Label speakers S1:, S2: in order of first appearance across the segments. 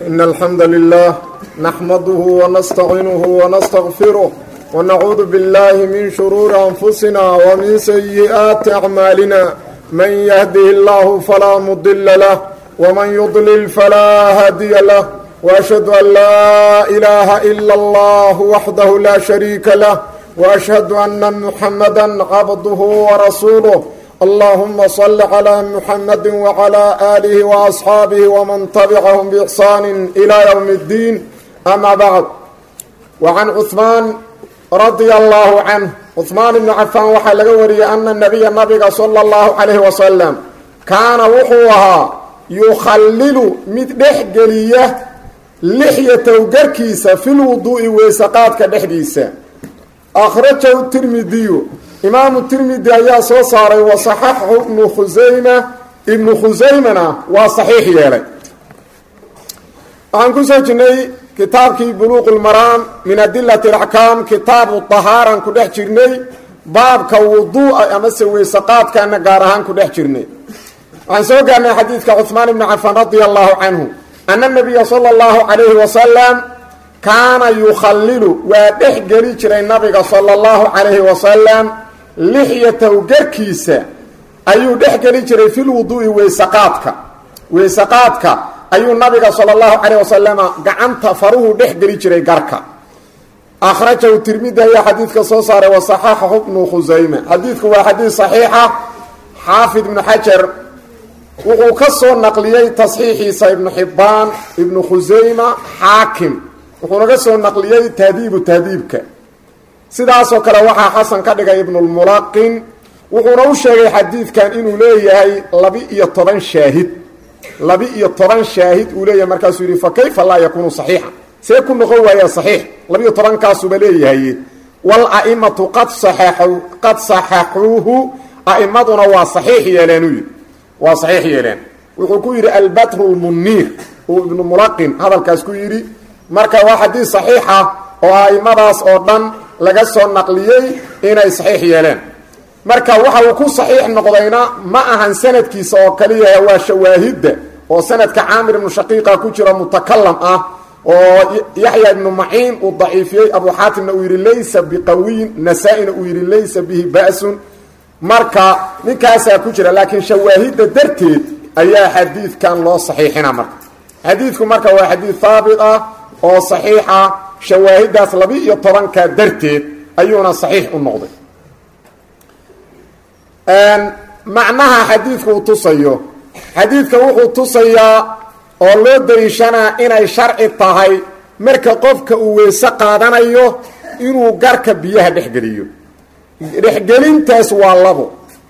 S1: إن الحمد لله نحمده ونستعينه ونستغفره ونعوذ بالله من شرور أنفسنا ومن سيئات أعمالنا من يهده الله فلا مضل له ومن يضلل فلا هادي له وأشهد أن لا إله إلا الله وحده لا شريك له وأشهد أن محمدا عبده ورسوله اللهم صل على محمد وعلى آله وأصحاabه ومن تبعهم بإحsان إلى يوم الدين أما بعد وعن cثmaan رضي الله عنه cثmaan بن cafاn waxaa laga wariyey أna النabiya nabiga slى الlaه عalيه وasلم kaana wuxuu ahaa yukhalilu mid dhex geliya lixyatow garkiisa fi lwuduu'i weysaqaadka dhexdiisa akhrajahu tirmidiyu imaamu tirmidi ayaa soo saaray wa saxaxahu ibnu khusayma ibnu khusaymana waa saxiix yeelay waxaan kusoo jirnay kitaabkii buluuq lmaraam min adilati alaxkaam kitaabu tahaaran ku dhex jirnay baabka wuduu'a amase weysaqaadkana gaar ahaan ku dhex jirnay waxaan soo gaarnay xadiidka cuhmaan ibni cafaan radia allahu canhu ana nabiya sala allahu calayhi wasalam kaana yukhalilu waa dhex geli jiray nabiga sala allahu calayhi wasalam lixyataw garkiisa ayuu dhex geli jiray fi lwuduu'i weysaqaadka weysaqaadka ayuu nabiga sala allahu calayh wasalama gacanta faruhu dhex geli jiray garka akhrajahu tirmidi ayaa xadiidka soo saaray wa saxaxahu ibnu khusayme xadiidku waa xadiid saxiixa xaafid ibnu xajar wuxuu ka soo naqliyey tasxiixiisa ibnu xibbaan ibnu khusayma xaakim wuxuuna ka soo naqliyey tahdiibu tahdiibka sidaasoo kale waxaa xasan ka dhigay ibnulmulaqin wuxuuna u sheegay xadiidkan inuu leeyahay labi-iyo toban shaahid labi-iyo toban shaahid uu leeyahay markaasuu yidhi fa kayfa laa yakuunu saxiixa see ku noqon waaya saxiix labiiyo tobankaasuba leeyahay wal a'imatu qad saxaxu qad saxaxuuhu a'immaduna waa saxiix yeeleen uu yidhi waa saxiix yeeleen wuxuu ku yidhi albatru lmuniir uu ibnu mulaqin hadalkaas ku yidhi marka waa xadiid saxiixa oo a'immadaas oo dhan laga soo naqliyey inay saxiix yeeleen marka waxa uu ku saxiix noqdayna ma ahan sanadkiisa oo kaliya waa shawaahidda oo sanadka caamir ibnu shaqiiqa ku jiro mutakalam ah oo yaxya ibnu maciin uu daciifiyey abu xaatimna uu yidhi laysa biqawiyin nasaa-ina uu yidhi laysa bihi ba'sun marka ninkaasaa ku jira laakiin shawaahidda darteed ayaa xadiidkan loo saxiixina marka xadiidku marka waa xadiid haabit ah oo saxiixa shawaahiddaas laba-iyo tobanka darteed ayuuna saxiix u noqday macnaha xadiidku uu tusayo xadiidka wuxuu tusayaa oo loo dariishanaa inay sharci tahay marka qofka uu weyse qaadanayo inuu garka biyaha dhexgeliyo dhexgelintaas waa labo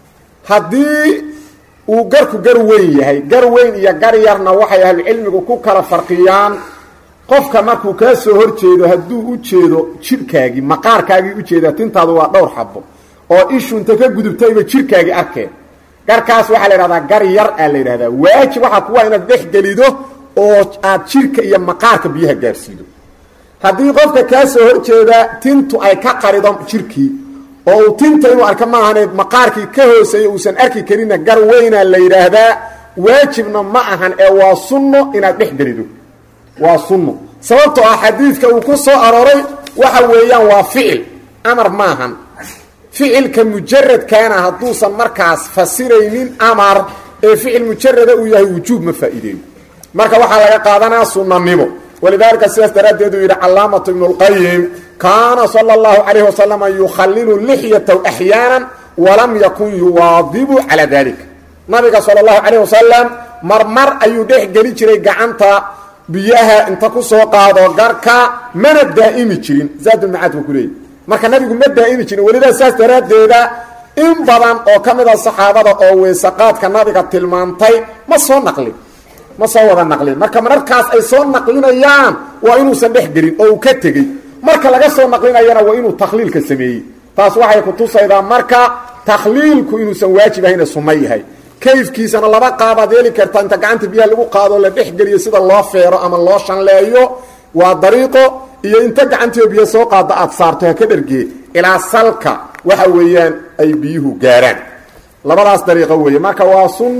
S1: haddii uu garku gar weyn yahay gar weyn iyo gar yarna waxay ahlucilmigu ku kala farqiyaan qofka markuu kaa soo hor jeedo hadduu u jeedo jirhkaagii maqaarkaagii ujeedaa tintaadu waa dhowr xabo oo ishu inta ka gudubtayba jirhkaagii arkeen garkaas waxaa la idhahdaa gar yar aa la yidhahdaa waajib waxaa kuwa inaad dhex gelido oo aad jirhka iyo maqaarka biyaha gaarsiido haddii qofka kaa soo hor jeeda tintu ay ka qarido jirhkii oo uu tinta inuu arka maahane maqaarkii ka hooseeya uusan arki karinna gar weynaa la yidhaahdaa waajibna ma ahan ee waa sunno inaad dhex gelido waa sunno sababtoo ah xadiidka uu ku soo arooray waxa weeyaan waa ficil amar maahan ficilka mujaradkaana hadduusan markaas fasiraynin amar ee ficil mujarada uu yahay wujuub ma faa'iideeyo marka waxaa laga qaadanaa sunnanimo walidaalika sidaas daraaddeed uu yidhi calaamatu ibnu lqayim kaana sala allahu calayhi wasalama yukhalilu lixyataw axyaanan walam yakun yuwaadibu calaa dalika nabiga sala allahu calayh wasalam marmar ayuu dhex geli jiray gacanta biyaha inta ku soo qaado garka mana daa'imi jirin zaadulmacaad buu ku leeyay marka nabigu ma daa'imi jirin welidaa saas daraaddeeda in badan oo ka mid a saxaabada oo weysaqaadka nabiga tilmaantay ma soo naqlin ma soo wada naqlin marka mararkaas ay soo naqlinayaan waa inuusan dhex gelin oo uu ka tegey marka laga soo naqlinayana waa inuu takhliilka sameeyey taas waxay ku tusaydaa marka takhliilku inuusan waajib ahayna sunno yahay kayfkiisana laba qaabaad yeeli kartaa inta gacanta biyaha lagu qaado la dhex geliyo sida loo feero ama loo shanleeyo waa dariiqo iyo inta gacantiio biyo soo qaada aad saarto ha ka dhergee ilaa salka waxa weeyaan ay biyuhu gaaraan labadaas dariiqo weeye marka waa sunno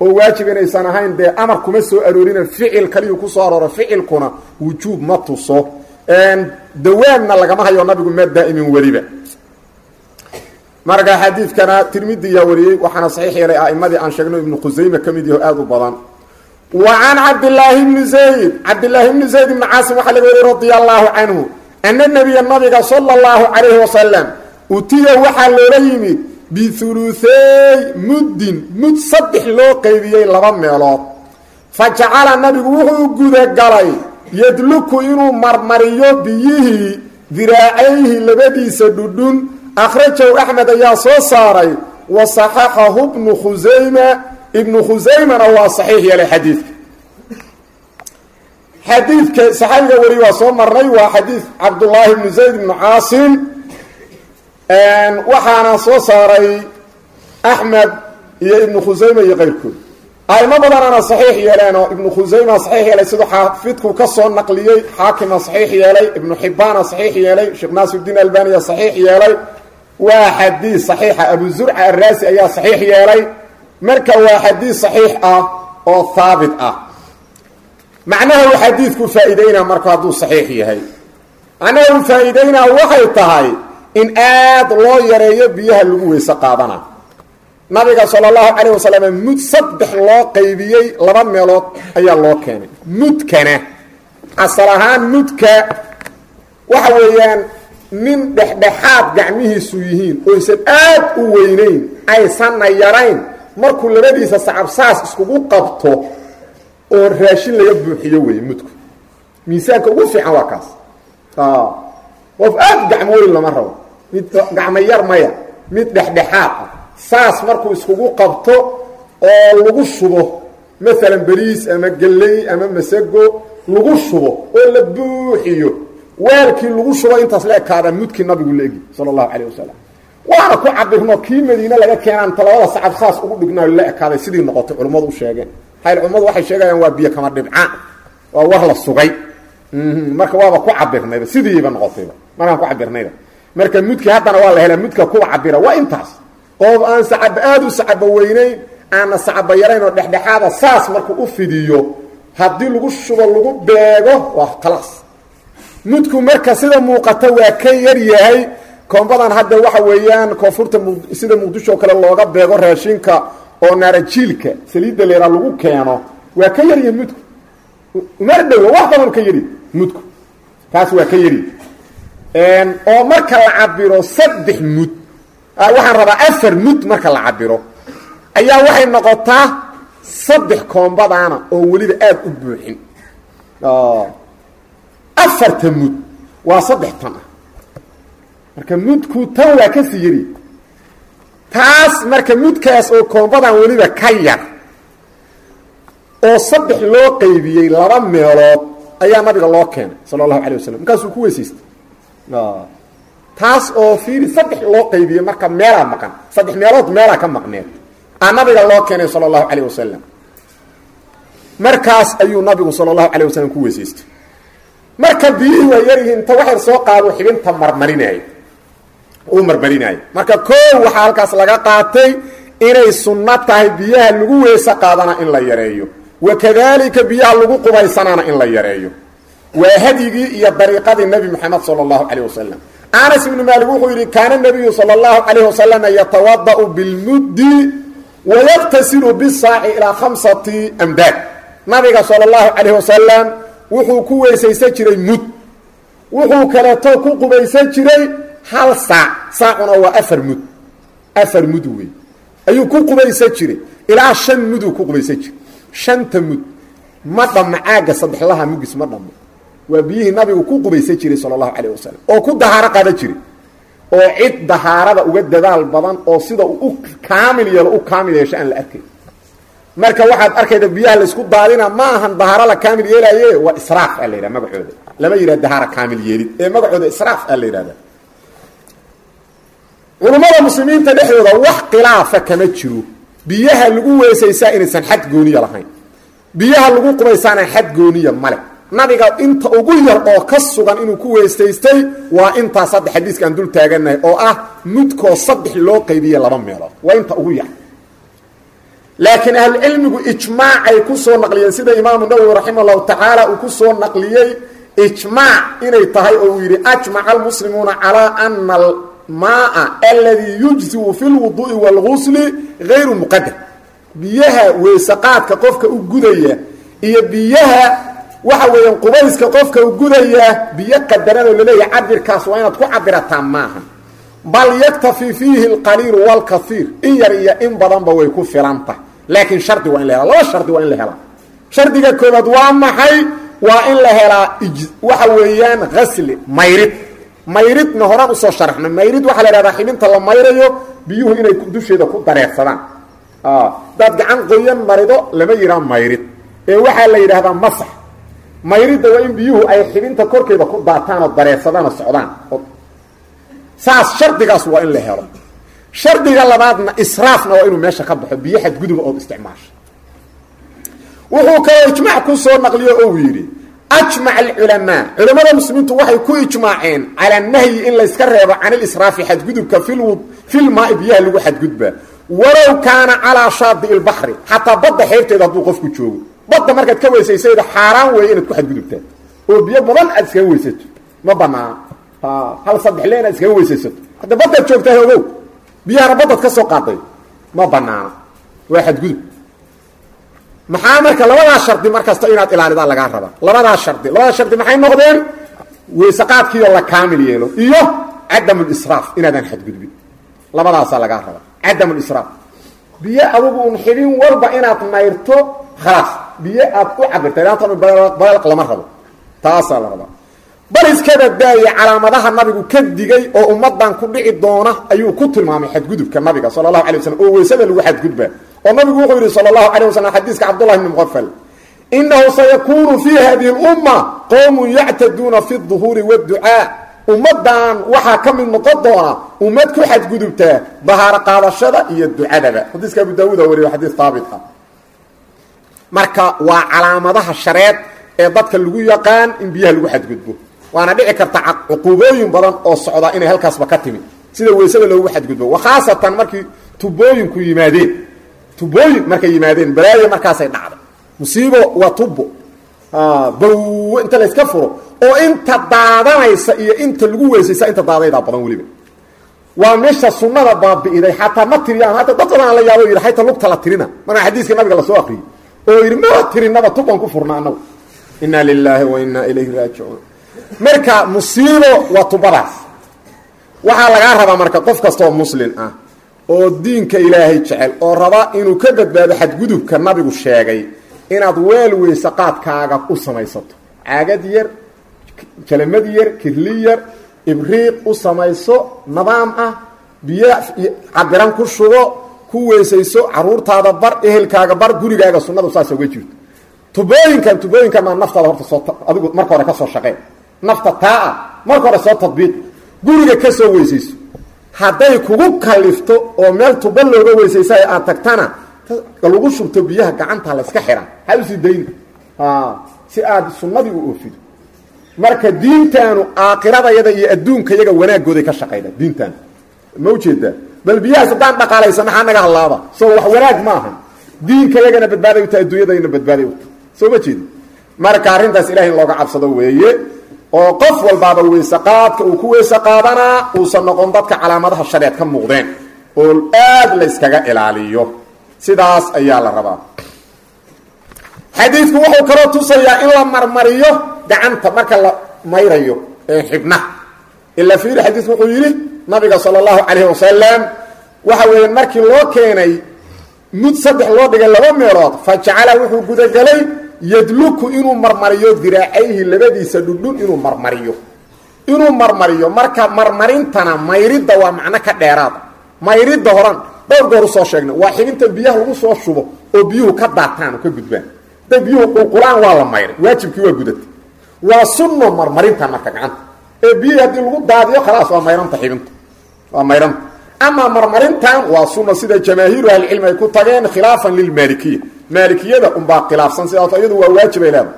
S1: oo waajib inaysan ahayn dee amar kuma soo aroorina ficil kaliyuu ku soo arooro ficilkuna wujuub ma tuso dawaamna lagama hayo nabigu ma daa'imin weliba marka xadiidkana tirmidi yaa wariyey waxaana saxiix yeelay a'imadii aan sheegno ibnu khusayme ka mid yaho aada u badan wa can cabdillaahi bni zayd cabdillaahi bni zayd ibni caasim waxaa laga wariy radia allaahu canhu ana nebiya nabiga sala allahu calayhi wasalam utiya waxaa loola yimid bihuluuthey muddin mud saddex loo qeybiyey laba meelood fa jacala nabigu wuxuu gudagalay yadluku inuu marmariyo biyihii diraacayhi labadiisa dhudhun akhrajahu axmed ayaa soo saaray wa saxaxahu bnu khusayma ibnu khusaymana waa saxiix yeelay xadiidka xadiidka saxaabiga weli waa soo marnay waa xadiid cabdullaahi bnu zayd ibnu caasim waxaana soo saaray axmed iyo ibnu khusayma iyo keyrkood aimo badanana saxiix yeeleenoo ibnu khusayma saxiix yeelay siduu xaafidku ka soo naqliyey xaakima saxiix yeelay ibnu xibbaana saxiix yeelay sheekh naasirdiin albaniya saxiix yeelay waa xadiid saxiixa abu zurca arraasi ayaa saxiix yeelay marka waa xadiid saxiix ah oo haabit ah macnaha uu xadiidku faa'iideynaa marku hadduu saxiix yahay macnaha uu faa'iideynaa waxay tahay in aad loo yareeyo biyaha lagu weyse qaadana nabiga sala allahu calayh wasalam mud saddex loo qaybiyey laba meelood ayaa loo keenay mudkana asal ahaan mudka waxa weeyaan nin dhexdhexaad gacmihiisu yihiin oysan aad u weynayn aysanna yarayn markuu labadiisa sacabsaas iskugu qabto oo raashin laga buuxiyo weeye mudku miisaanka ugu fiican waa kaas qof aad gacmo weyn lama rabo mid gacmo yar maya mid dhexdhexaad ah saas markuu iskugu qabto oo lagu shubo maalan beriis ama gelley ama masago lagu shubo oo la buuxiyo weelkii lagu shubo intaas la ekaada mudkii nabigu la egi sala allahu calayh wasalam waana ku cabirno kii madiine laga keenaan talabada sacab saas ugu dhignaayo la ekaaday sidii noqotay culimmadu u sheegeen hayl culimmadu waxay sheegayaan waa biyo kama dhibcaan waa war la sugay marka waaba ku cabirnayba sidiiba noqotayba markaan ku cabirnayba marka mudkii haddana waa la helaa mudka kuwa cabira waa intaas qof aan sacaba aada u sacaba weynayn aanna sacaba yarayn oo dhexdhexaada saas markuu u fidiyo haddii lagu shubo lagu beego waa khalaas mudku marka sida muuqata waa ka yar yahay koombadan hadda waxa weeyaan koonfurta sida muqdisho kale looga beego raashinka oo naarajiilka saliidda leeraa lagu keeno waa ka yaryahay mudku umar dhowo wax badan ka yari mudku taas waa ka yari oo marka la cabiro saddex mud waxaan rabaa afar mud marka la cabiro ayaa waxay noqotaa saddex koombadaana oo weliba aada u buuxin afarta mud waa saddex tan ah marka mudku tan waa kasii yari taas marka mudkaas oo koombadan weliba ka yar oo saddex loo qaybiyey laba meelood ayaa nabiga loo keenay sala allahu calay wasalam markaasuu ku weysaystay taas oo fiiri saddex loo qaybiyey marka meelaa maqan saddex meelood meelaa ka maqneed aa nabiga loo keenay sala allahu calayh wasalam markaas ayuu nabigu sala allahu calayh wasalam ku weysaystay marka biyihii waa yaryihiin inta waxyar soo qaado xibinta marmarinaayo uu marmarinaayo marka koow waxaa halkaas laga qaatay inay sunno tahay biyaha lagu weyse qaadana in la yareeyo wakadalika biyaha lagu qubaysanaana in la yareeyo waa hadyigii iyo dariiqadii nebi moxamed sala allahu calayh wasalam anas ibnu maalik wuxuu yidhi kaana nabiyu sala allahu calayh wasalama yatawada'u bilmuddi wayaqtasilu bisaaci ilaa khamsati amdaad nabiga sala allahu calayh wasalam wuxuu ku weysaysan jiray mud wuxuu kaleeto ku qubaysan jiray hal saac saacuna waa afar mud afar mud wey ayuu ku qubaysan jiray ilaa shan muduu ku qubaysan jiray shanta mud ma dhammo caagga saddexlaha mugis ma dhammo waa biyihii nabigu ku qubaysan jiray sala allahu calayh wasalam oo ku dahaaro qaada jiray oo cid dahaarada uga dadaal badan oo sida uu u kaamil yeelo u kaamil yeesho aan la arkay marka waxaad arkayda biyaha laysku daadina ma ahan dahaaro la kaamil yeelaaye waa israaf aa la yidhaha magacooda lama yidhaha dahaara kaamil yeelid ee magacooda israaf aa la yidhahda culummada muslimiinta dhexdooda wax khilaafa kama jiro biyaha lagu weysaysaa inaysan xad gooniya lahayn biyaha lagu qubaysaana xad gooniya male nabiga inta ugu yar oo ka sugan inuu ku weysaystay waa intaas hadda xadiiska aan dul taaganahay oo ah mudkoo saddex loo qaybiye laba meelood waa inta ugu yar laakiin ahlucilmigu ijmaacay ku soo naqliyeen sida imaamu nawowi raximah llahu tacaala uu ku soo naqliyey ijmaac inay tahay oo uu yidhi ajmaca almuslimuuna calaa ana almaaa aladii yujziu fi lwuduu'i waalgusli gayru muqadar biyaha weysaqaadka qofka u gudaya iyo biyaha waxa weeyaan qubayska qofka u gudaya biyo qadaranoo laleeyahay cabirkaas waa inaad ku cabirataa maaha bal yaktafi fiihi alqaliilu waalkaiir in yar iyo in badanba way ku filantah laakiin shardi waa in la helaa laba shardi waa in la helaa shardiga koobaad waa maxay waa in la helaa waxa weeyaan hasli mayrid mayridna horaan usoo sharaxna mayrid waxaa la ihahdaa xibinta la mayrayo biyuhu inay dusheeda ku dareersadaan hadaad gacan qoyan marido lama yihaa mayrid ee waxaa la yidhaahdaa masax mayridda waa in biyuhu ay xibinta korkeeda ku daataan oo dareersadaan oo socdaan saas shardigaas waa in la helo shardiga labaadna israafna waa inuu meesha ka baxo biyo xadguduba ood isticmaasho wuxuu kaloo ijmaac ku soo naqliyo ou yidhi ajmac alculamaa culammada muslimiintu waxay ku ijmaaceen calaa nahyi in layska reebo can ilisraafi xadgudubka filmaai biyaha lagu xadgudbaa walow kaana calaa shaadi ilbaxri xataa badda xeebteeda hadduu qofku joogo badda markaad ka weysaysayda xaaraan weeye inaad ku xadgudubtaa oo biyo badan aad iskaga weysato ma banaana hal saddex le inaad iskaga weysaysato hadda baddaad joogtaa ogow biyahana baddaad ka soo qaaday ma banaana waa xadgudub maxaa marka labadaas shardi markasta inaad ilaalidaa lagaa rabaa labadaas shardi labadaas shardi maxay noqdeen weysaqaadkiioo la kaamil yeelo iyo cadam lisraaf inaadaan xadgudbin labadaasaa lagaa rabaa cadam lisraaf biyo adugu un xibin walba inaad mayrto khalaas biyo aad u cabirta ilaantan balaq lama rabo taasaa la rabaa bal iskaba daaya calaamadaha nabigu ka digay oo ummadan ku dhici doona ayuu ku tilmaamay xadgudubka nabiga sala allahu alay waslm oo weysada lagu xadgudbaa oo nabigu wuxuu yidhi sala allahu calay waslm xadiiska cabdullahi bni muqafal inahu sayakunu fii hadihi اlumma qowmun yactaduuna fi اduhuuri wاdducaa ummadan waxaa ka mid noqon doona ummad ku xadgudubtaa bahaaro qaadashada iyo ducadaba xadiiska abu daawuuda wariyo xadiis haabit ah marka waa calaamadaha shareed ee dadka lagu yaqaan in biyaha lagu xadgudbo waana dhici karta cuquubooyin badan oo socda inay halkaasba ka timid sida weysada loogu xadgudbo wakhaasatan markii tubooyinku yimaadeen tubooyin markay yimaadeen balaayo markaasay dhacday musiibo waa tubo baw inta layska furo oo inta daadanaysa iyo inta lagu weysaysa inta daadaydaa badan weliba waa meesha sunnada baabi'iday xataa ma tiriyaan hadda dad badan la yaabo yidhi xayta lugta la tirina markaa xadiiska nabiga lasoo akriyey oo yidhi maba tirinaba tuban ku furna anagu inna lilaahi wa innaa ilayhi raajicuun marka musiibo waa tubadaas waxaa lagaa rabaa marka qof kastaoo muslin ah oo diinka ilaahay jecel oo raba inuu ka badbaado xadgudubka nabigu sheegay inaad weel weyse qaadkaaga u samaysato caagad yar jalamad yar kirli yar ibriiq u samayso nidaam ah biyo cabiran ku shubo ku weysayso caruurtaada bar ehelkaaga bar gurigaaga sunnadu saas uga jirto tubooyinkan tubooyinkan maa naftaada horta soo adigu marka hore ka soo shaqeen nafta taa ah marka hore soo tadbiiq guriga ka soo weysayso hadday kugu kalifto oo meel tuba looga weysaysa aad tagtana lagu shubto biyaha gacanta layska xiraa ha usii dayni si aad sunnadii u oofido marka diintaanu aakiradayada iyo adduunka yaga wanaagooday ka shaqayda diintaanu ma ujeedaa bal biyahaas haddaan dhaqaalaysa maxaa naga hadlaaba soo wax wanaag ma aha diinka yagana badbaaday uta adduunyadayna badbaaday uta soo ma jeedi marka arrintaas ilahay in looga cabsado weeye oo qof walbaaba weyse qaadka uu ku weyse qaadanaa uusan noqon dadka calaamadaha shareed ka muuqdeen oo aad la yskaga ilaaliyo sidaas ayaa la rabaa xadiidku wuxuu kaloo tusayaa in la marmariyo gacanta marka la mayrayo xibnaha ila fiiri xadiidku wuxuu yidhi nabiga sala allahu calayhi wasalam waxa weeye markii loo keenay mud saddex loo dhigay laba meelood fa jacala wuxuu gudagelay yadluku inuu marmariyo diraacayhi labadiisa dhudhun inuu marmariyo inuu marmariyo marka marmarintana mayridda waa macno ka dheeraada mayridda horan dhowr goor usoo sheegnay waa xibinta biyaha lagu soo shubo oo biyuhu ka daataan oo ka gudbaan hadday biyuhu qulqulaan waa la mayray waajibkii waa gudatay waa sunno marmarintan marka gacanta ee biyihii haddii lagu daadiyo khalaas waa mayranta xibinta waa mayranta amaa marmarintan waa sunno sida jamaahiiru ahlicilmi ay ku tageen khilaafan lilmaalikiya maalikiyada unbaa khilaafsan sidaas iyadu waa waajibay leedahay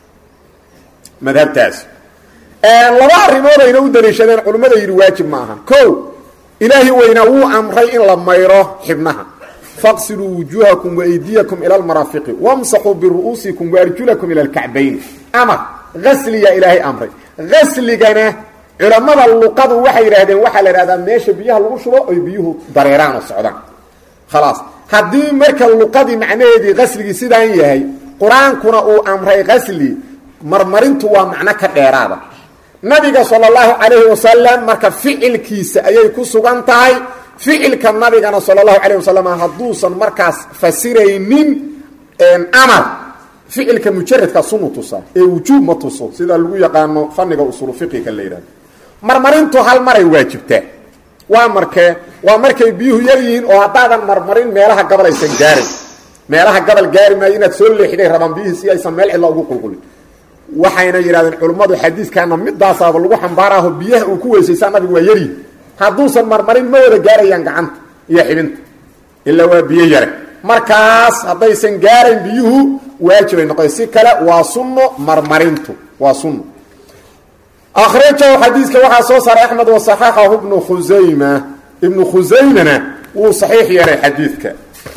S1: madhabtaas laba arrimood ayna u daliishadeen culimmada yidhi waajib ma aha ko ilaahi weynaa wuu amray in la mayro xibnaha faqsiluu wujuuhakum waaydiyakum ila almaraafiqi wamsaxuu biru'uusikum waarjulakum ila alkacbayni amar gasliyaa ilaahay amray gasligana culammada luqadu waxay yidhaahdeen waxaa la idhahdaa meesha biyaha lagu shubo oy biyuhu dareeraan oo socdaan khalaas haddii marka luqadii macnaheedii qasligii sidaan yahay qur-aankuna uu amray qasli marmarintu waa macno ka dheeraada nabiga sala allahu calayhi wasalam marka ficilkiisa ayay ku sugan tahay ficilka nabigana sala allahu calayh wasalam hadduusan markaas fasiraynin amar ficilka mujaradka sunu tusa ee wujuub ma tuso sida lagu yaqaano faniga usulu fiqiga la yidhahdo marmarintu hal maray waajibtaa waa markee waa markay biyuhu yar yihiin oo haddaadan marmarin meelaha gabal aysan gaarin meelaha gabal gaari maayo inaad soo leexiday rabaan biyihii si aysan meel cidla ugu qulqulin waxayna yidhahdeen culummadu xadiiskaana midaasaaba lagu xambaaraaho biyaha uu ku weysaysaa nabigu waa yaryihin hadduusan marmarin ma wada gaarayaan gacanta iyo xibinta ilaa waa biyo yare markaas haddaysan gaarayn biyuhu waajibay noqoy si kale waa sunno marmarintu waa sunno akhrajahu xadiiska waxaa soo saaray axmed wasaxaxahu ibnu khusayma ibnu khusaymana wuu saxiix yeelay xadiidka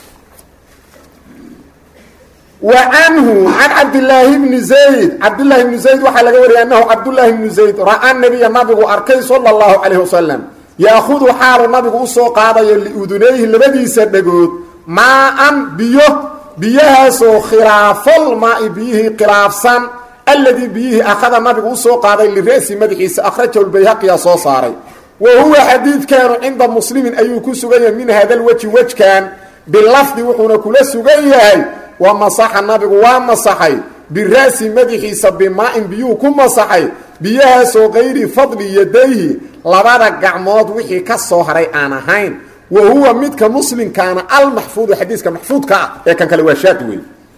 S1: wa canhu can cabdilaahi bni zayd cabdillaahi bni zayd waxaa laga wariyay annahu cabdullaahi bni zayd ra-a nabiya nabigu arkay sala allahu calayh wasalam yaahudu xaalu nabigu usoo qaadayo liudunayhi labadiisa dhagood maa-an biyo biyahaasoo khilaafal maai biyihii khilaafsan alladii biyihii akhada nabigu usoo qaaday lira'si madaxiisa akhrajahu lbayhaqiya soo saaray wa huwa xadiidkaanu cinda muslimin ayuu ku sugan yahay min hada lweji wejkan bilafdi wuxuuna kula sugan yahay wa masaxa nabigu waa masaxay bira'si madaxiisa bimaa-in biyuhu ku masaxay biyahaasoo kayri fadli yadayhi labada gacmood wixii ka soo haray aan ahayn wa huwa midka muslimkaana almaxfuudu xadiiska maxfuudka ah ee kan kale waa shaad wey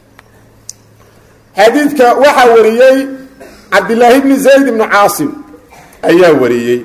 S1: xadiidka waxaa wariyey cabdilaahi bni zayd ibni caasim ayaa wariyey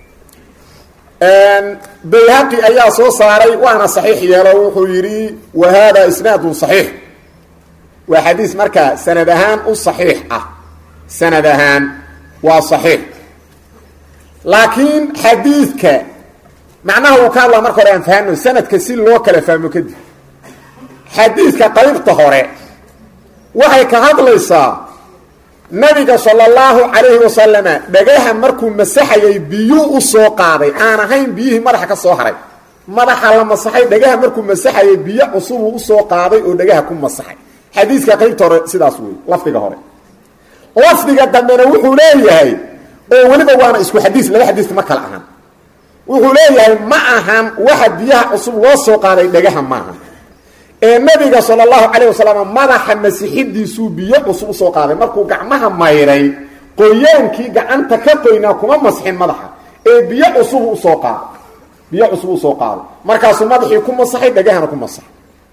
S1: bayhaqi ayaa soo saaray waana saxiix yeelo wuxuu yidhi wa haada isnaadun saxiix waa xadiis markaa sanad ahaan u saxiix ah sanad ahaan waa saxiix laakiin xadiidka macnaha uu ka hadlaa marka hore aan fahano sanadka si loo kala fahmo kadib xadiidka qaybta hore waxay ka hadlaysaa nabiga sala allahu calayhi wasalama dhagaha markuu masaxayay biyuu u soo qaaday aan ahayn biyihii madaxa ka soo haray madaxa la masaxay dhagaha markuu masaxayay biyo cusubuu usoo qaaday oo dhagaha ku masaxay xadiiska qaybta hore sidaas wey lafdiga hore lafdiga dambena wuxuu leeyahay oo weliba waana isku xadiis laba xadiis ma kala ahan wuxuu leeyahay ma ahan waxa biyaha cusub loo soo qaaday dhagaha maaha ee nabiga sala allahu calayh wasalam madaxa masixidiisuu biyo cusub usoo qaaday markuu gacmaha mayray qoyaankii gacanta ka qoynaa kuma masxin madaxa ee biyo cusub usoo qaaday biyo cusub usoo qaaday markaasuu madaxii ku masaxay dhagahana ku masaxay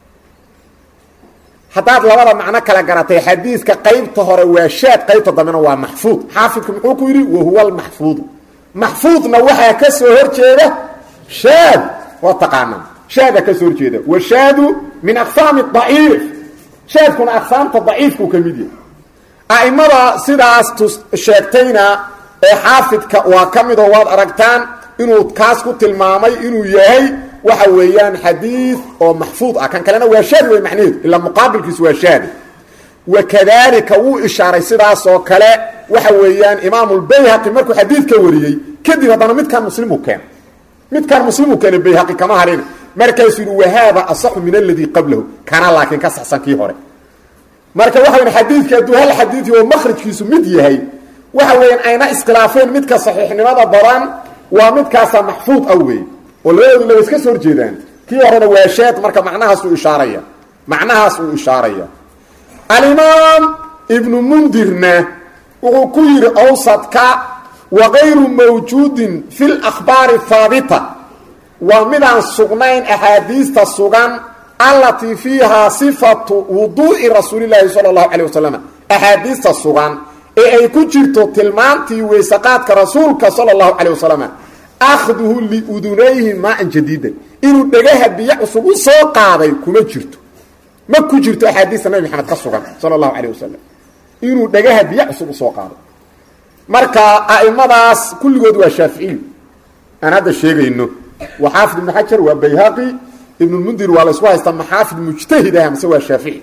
S1: haddaad labada macno kala garatay xadiidka qaybta hore waa shaad qaybta dambena waa maxfuud xaafidku muxuu ku yidhi wahuwa almaxfuudu maxfuudna waxaa ka soo horjeeda shaad waa taqaanaa shaada ka soo horjeeda washaadu min aqsaami daciif shaadkuna aqsaamta daciifkuu ka mid yahay a'imada sidaas tus sheegtayna ee xaafidka waa ka mid oo waad aragtaan inuu kaas ku tilmaamay inuu yahay waxa weeyaan xadiid oo maxfuud ah kan kalena waa shaadi wey macnaheedu ilaa muqaabilkiisu waa shaadi wakadalika wuu ishaaray sidaas oo kale waxa weeyaan imaamulbayhaqi markuu xadiidka wariyey kadib haddana midkan muslimu keen midkan muslimu keene bayhaqi kama harina markaasuu yidhi wahaada asaxu min aladii qablahu kana laakiin ka saxsan kii hore marka waxa weyan xadiidka hadduu hal xadiidi oo makhrajkiisu mid yahay waxa weeyaan ayna iskhilaafeen midka saxiixnimada badan waa midkaasa maxfuud ah wey oo labadoodu laba iska soo horjeedaan kii horena waa shaad marka macnahaas uu ishaaraya macnahaas uu ishaaraya alimaam ibnu mundirna wuxuu ku yidhi awsadka wa kayru mawjuudin fi lakhbaari haabita waa midaan sugnayn axaadiista sugan allatii fiihaa sifatu wuduu'i rasuulilaahi sala allahu calay wasalam axaadiista sugan ee ay ku jirto tilmaantii weysaqaadka rasuulka sala allahu calay wasalam akhduhu liudunayhi maa-an jadiidan inuu dhegaha biyo cusub u soo qaaday kuma jirto ma ku jirto axaadiista nabi maxamed ka sugan sala allahu calayh wasalam inuu dhegaha biyo cusub usoo qaaday marka a'imadaas kulligood waa shaaficiyu aan hadda sheegayno waa xaafid ibnu xajar waa bayhaqi ibnulmundir waa la ysku haystaa maxaafid mujtahid ah mase waa shaafici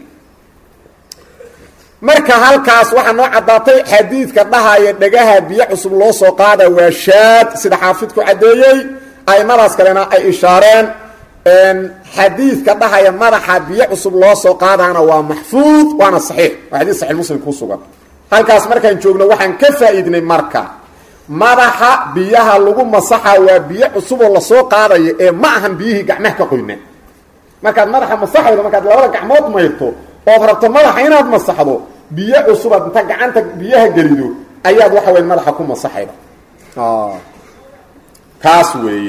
S1: marka halkaas waxaa noo caddaatay xadiidka dhahaya dhagaha biyo cusub loo soo qaada waa shaad sida xaafidku caddeeyey aimadaas kalena ay ishaareen xadiidka dhahaya madaxa biyo cusub loo soo qaadaana waa maxfuud waana saxiix waa xadiis saxiix muslim ku sugan halkaas markaan joogno waxaan ka faa'iidnay marka madaxa biyaha lagu masaxa waa biyo cusuboo lasoo qaadayo ee ma ahan biyihii gacmaha ka qoyna markaad madaxa masaxaydo markaad labada gacmood mayrto ood rabto madaxa inaad masaxdo biyo cusubaad inta gacanta biyaha gelido ayaad waxa weya madaxa ku masaxayda kaas weeye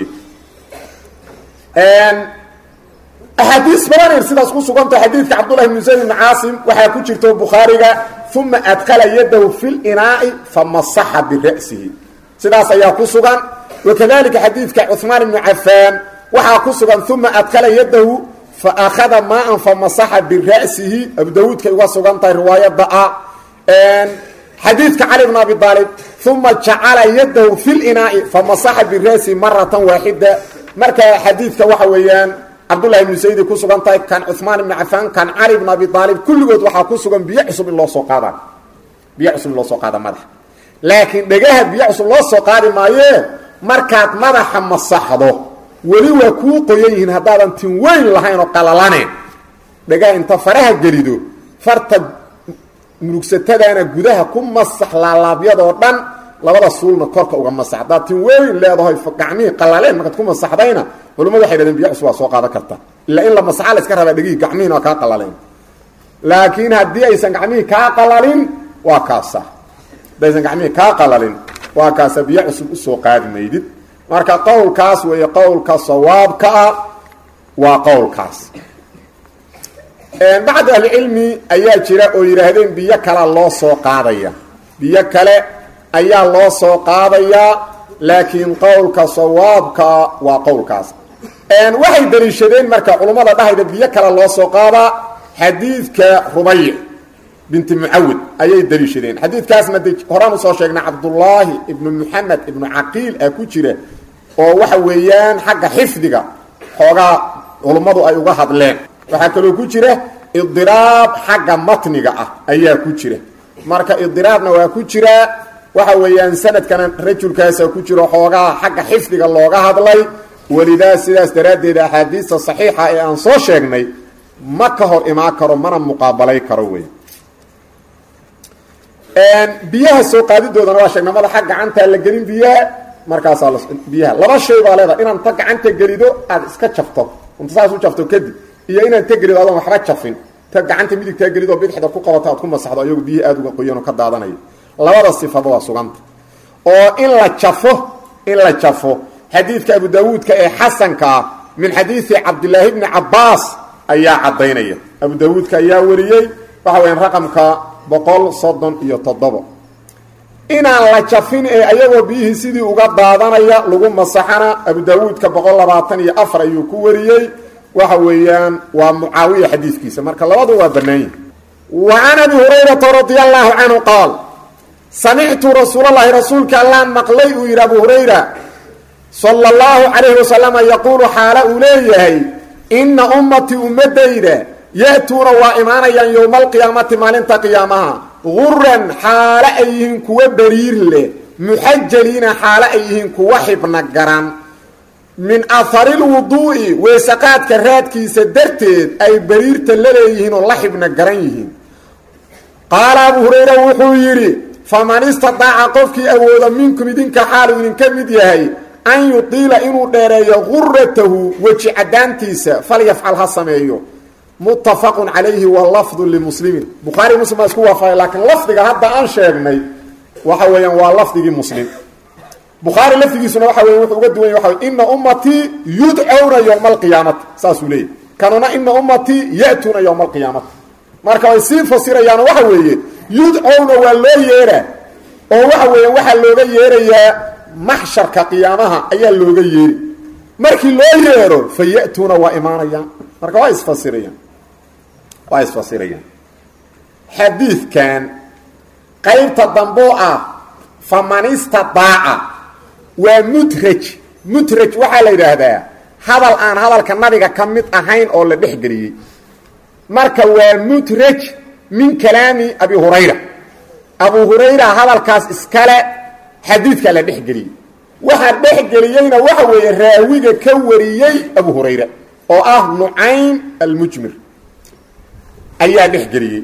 S1: axaadiis badanayr sidaas ku suganta xadiidka cabdullahi bnu zayd ibni caasim waxaa ku jirto bukhaariga uma adkala yadahu fi linaai famasaxa bira'sihi sidaas ayaa ku sugan wakadalika xadiidka cuثmaan ibnu cafaan waxaa ku sugan uma adkala yadahu faأkhada maaan famasaxa bira'sihi abu dawuudkay uga sugan tahay riwaayadda ah xadiidka cali bn abi aalib uma jacala yadahu fi linaai famasaxa bira'sihi maratan waaxida marka xadiidka waxa weeyaan cabdullahi ibnu saydi ku sugan tahay kan cuثmaan ibnu cafaan kan cali bn abi aalib kulligood waxaa ku sugan biyo cusub in loo soo qaada biyo cusub in loo soo qaada madaxa laakiin dhegaha biyo cusub loo soo qaadi maayee markaad madaxa masaxdo weli waa kuu qoyan yihiin haddaadan tin weyn lahayn oo qalalane dhegaha inta faraha gelido farta murugsatadaana gudaha ku masax laalaabyadoo dhan labada suulna korka uga masax haddaad tin weyn leedahay gacmihii qalaleen markaad ku masaxdayna culamadu waxay dhahdeen biyo cusub waa soo qaadan karta ilaa in la masaxa la iska rabaa dhegihii gacmihiina waa kaa qalaleen laakiin haddii aysan gacmihii kaa qalalin waa kaasa haddii aysan gacmihii kaa qalalin waa kaasa biyo cusub usoo qaadi maydid marka qowlkaas weeye qowlka sawaabka ah waa qowlkaas bacd ahlicilmi ayaa jira oo yidhaahdeen biyo kalea loo soo qaadaya biyo kale ayaa loo soo qaadayaa laakiin qowlka sawaabkaa waa qowlkaas waxay daliishadeen marka culummada dhahayda biyo kale loo soo qaadaa xadiidka rubayc binti mucawid ayay daliishadeen xadiidkaasna de horaan usoo sheegnay cabdullaahi ibnu muxamed ibnu caqiil ah ku jira oo waxa weeyaan xagga xifdiga xoogaa culummadu ay uga hadleen waxaa kaloo ku jira idiraab xagga matniga ah ayaa ku jira marka idiraabna waa ku jiraa waxa weeyaan sanadkana rajulkaasa ku jiro xoogaa xagga xifdiga looga hadlay welidaa sidaas daraaddeed axaadiista saxiixa ee aan soo sheegnay ma ka hor imaan karo mana muqaabalay karo wey biyaha soo qaadidoodana waa sheegnay madaxa gacantaa la gelin biyaha markaasaa biyaha laba shay baa leedahay inaad ta gacanta gelido aad iska jafto inta saas u jafto kadib iyo inaad ta gelido adoon waxba jafin ta gacanta midigtaa gelidoo bidixda ku qabato aad ku masaxdo ayagu biyihi aada uga qoyanoo ka daadanayo labada sifaba waa suganta oo in la jafo in la jafo xadiidka abu daawuudka ee xasanka ah min xadiidi cabdilaahi bni cabaas ayaa caddaynaya abu daawuudka ayaa wariyey waxa weyaan raqamka boqol soddon iyo toddobo inaan la jafin ee ayagoo biyihii sidii uga daadanaya lagu masaxana abu daawuudka boqol labaatan iyo afar ayuu ku wariyey waxa weeyaan waa mucaawiya xadiidkiisa marka labadu waa bannaan yihi wa can abi hurayrata radia allaahu canhu qaal samictu rasuulalahi rasuulka allaan maqlay uu yidhi abu hurayra sala allahu calayhi wasalama yaquulu xaala uu leeyahay inna ummatii ummadayda ya-tuuna waa imaanayaan yowma alqiyaamati maalinta qiyaamaha guran xaalo ay yihiin kuwa beriir leh muxajaliina xaalo ay yihiin kuwa xibna garan min aharilwuduu'i weesaqaadka raadkiisa darteed ay beriirta la leeyihiin oo la xibna garan yihiin qaala abu hurayra wuxuu yidhi faman istadaaca qofkii awooda minkum idinka xaalu idinka mid yahay an yutiila inuu dheereeyo guratahu weji caddaantiisa falyafcal ha sameeyo muttafaqun calayhi wa lafdu limuslimin bukhaari muslim baa isku waafaqay laakiin lafdiga hadda aan sheegnay waxa weeyaan waa lafdigii muslim bukhaari lafdigiisuna waxa weya wuxuu uga duwan yahy waxa ina ummatii yudcowna yowma alqiyaamati saasuu leeyahy kanuna ina ummatii ya'tuuna yowma alqiyaamati marka way sii fasirayaano waxa weeye yudcowna waa loo yeeraa oo waxa weeyaan waxaa looga yeerayaa maxsharka qiyaamaha ayaa looga yeeri markii loo yeero fa ya'tuuna waa imaanayaan marka waa isfasirayaan waa isfasirayaan xadiidkan qaybta damboo ah faman istadaaca waa mudraj mudraj waxaa la yidhaahdaa hadal aan hadalka nabiga ka mid ahayn oo la dhexgeliyey marka waa mudraj min kalaami abi hurayra abu hurayra hadalkaas iskale xadiidkaa la dhexgeliyey waxaa dhexgeliyeyna waxa weeye raawiga ka wariyey abu hurayra oo ah nucaym almujmir ayaa dhexgeliyey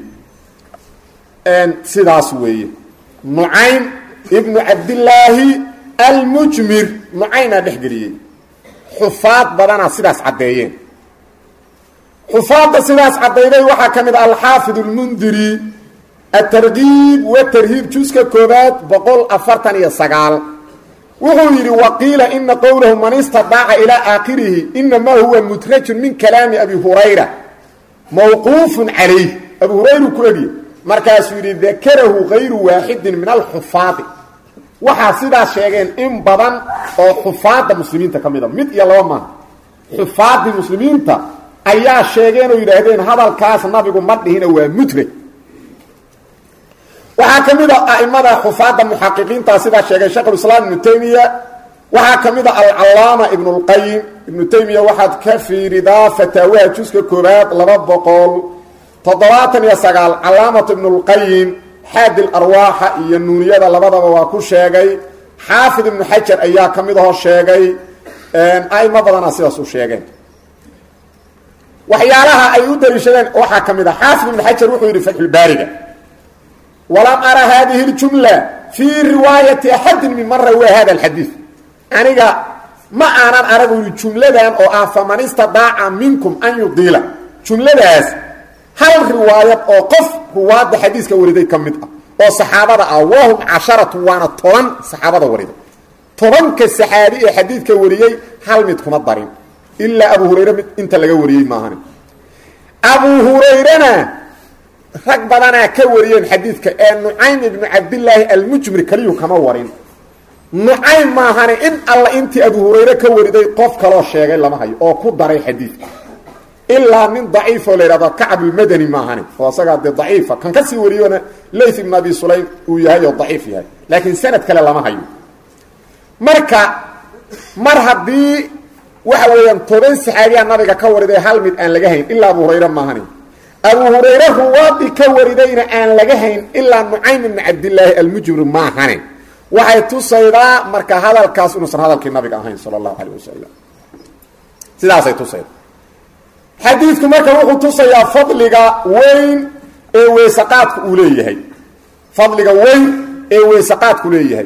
S1: sidaas weeye nucaym ibnu cabdillaahi almujmir nucaynaa dhexgeliyey xufaad badanaa sidaas caddeeyeen xufaadda sidaas caddayday waxaa ka mid ah alxaafid اlmundiri atargiib watarhiib juska koobaad boqol afartan iyo sagaal wuxuu yidhi waqiila ina qowlahu man istadaaca ilaa aakhirihi inamaa huwa mudrajun min kalaami abi hurayra mawquufun calayh abu hurayru ku egye markaasuu yidhi dakarahu kayru waaxidin min alxufaadi waxaa sidaas sheegeen in badan oo xufaadda muslimiinta ka mida mid iyo laba maaha xufaaddii muslimiinta ayaa sheegeen oo yidhaahdeen hadalkaas nabigu ma dhihina waa mudraj waxaa ka mid a a'imada xufaadda muxaqiqiinta sidaa sheegay sheekhulislaam ibnu taymiya waxaa ka mid a alcallaama ibnu lqayim ibnu taymiya waxaad ka fiiridaa fataawaha juska koobaad laba boqol toddobaatan iyo sagaal calaamatu ibnu lqayim xaadi larwaaxa iyo nuuniyada labadaba waa ku sheegay xaafid ibnu xajar ayaa ka mid ahoo sheegay a'imo badana sidaas u sheegeen waxyaalaha ay u daliishadeen waxaa ka mid a xaafid ibnu xajar wuxuu yidhi fatxulbaariga walam ara hadihi اljumla fii riwaayati axadin minman rawaa hada alxadiid aniga ma aanan aragu yidhi jumladan oo ah faman istadaaca minkum an yudiila jumladaas hal riwaayad oo qof ruwaadda xadiiska wariday ka mid ah oo saxaabada ah wahum casharatu waana toban saxaabada wariday tobanka saxaabi ee xadiidka wariyey hal mid kuma darin ilaa abu hurayre mid inta laga wariyey maahan abu hurayrena rag badanaa ka wariyeen xadiidka ee nucaym ibnu cabdillaahi almujmir keliyu kama warin nucaym maahane in alla intii abu hurayre ka wariday qof kaloo sheegay lama hayo oo ku daray xadiidka ilaa nin daciifoo la yidhahdo kacbulmadani maahane oo asagaa dee daciifa kan ka sii wariyona layth ibn abi sulaym uu yahay oo daciif yahay laakiin sanad kale lama hayo marka mar haddii waxa weeyaan toban saxaabiyaa nabiga ka wariday hal mid aan laga hayn ilaa abu hurayre maahane abu hurayre ruwaadii ka waridayna aan laga hayn ilaa nucaym ibni cabdillaahi almujmir maahane waxay tusaydaa marka hadalkaas inuusan hadalkii nabiga ahayn sala allahu calayh wasalam sidaasay tusayda xadiidku marka wuxuu tusayaa fadliga weyn ee weysaqaadku uu leeyahay fadliga weyn ee weysaqaadku leeyahay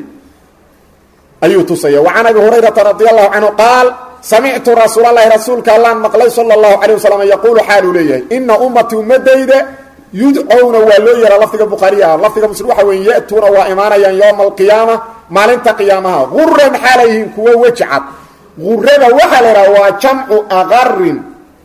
S1: ayuu tusaya wa can abi hurayrata radi allahu canhu qaal samictu rasuulalahi rasuulka allaan maqlay sala allahu calay wasalam yaquulu xaaluu leeyahay ina ummatii ummadayda yudcowna waa loo yeehaa lafdiga bukhaariya lafdiga muslim waxa weeye ya'tuuna waa imaanayaan yowma alqiyaama maalinta qiyaamaha guran xaalay yihiin kuwo weji cad gurada waxaa la idhaha waa jamcu aqarin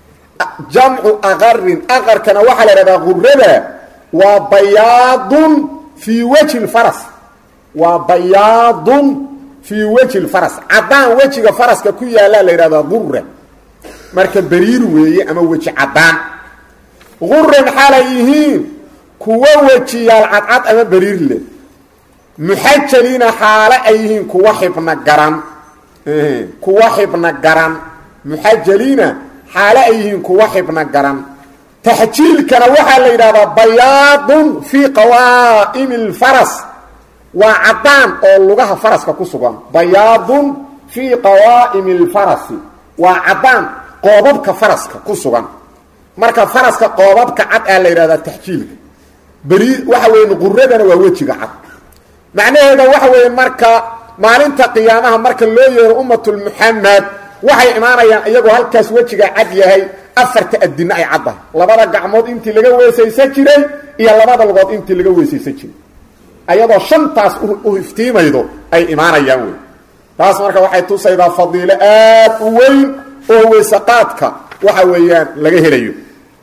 S1: jamcu aqarin aqarkana waxaa la idhahdaa gurada waa bayaadun fii wejhi lfaras waa bayaadun fii wejhi lfaras caddaan wejiga faraska ku yaallaa la yidhahdaa gura marka beriir weeye ama weji caddaan guran xaalay yihiin kuwo wejiyaal cadcad ama beriir leh muxajaliina xaale ay yihiin kuwa xibna garan kuwa xibna garan muxajaliina xaale ay yihiin kuwa xibna garan taxjiilkana waxaa la yidhahdaa bayaadun fii qawaa'imi اlfaras waa caddaan oo lugaha faraska ku sugan bayaadun fii qawaa'imi اlfarasi waa caddaan qoobabka faraska ku sugan marka faraska qoobabka cad aa la yidhahdaa taxjiilka beri waxa weya quradana waa wejiga cad macnaheeda waxa weeye marka maalinta qiyaamaha marka loo yeero ummatulmuxamed waxay imaanayaan iyagoo halkaas wejiga cad yahay afarta addinno ay caddahay labada gacmood intii laga weesaysan jiray iyo labada lugood intii laga weesaysan jiray ayadoo shantaas u iftiimaydo ay imaanayaan wey taas marka waxay tusaydaa fadiilo aad u weyn oo weysaqaadka waxa weeyaan laga helayo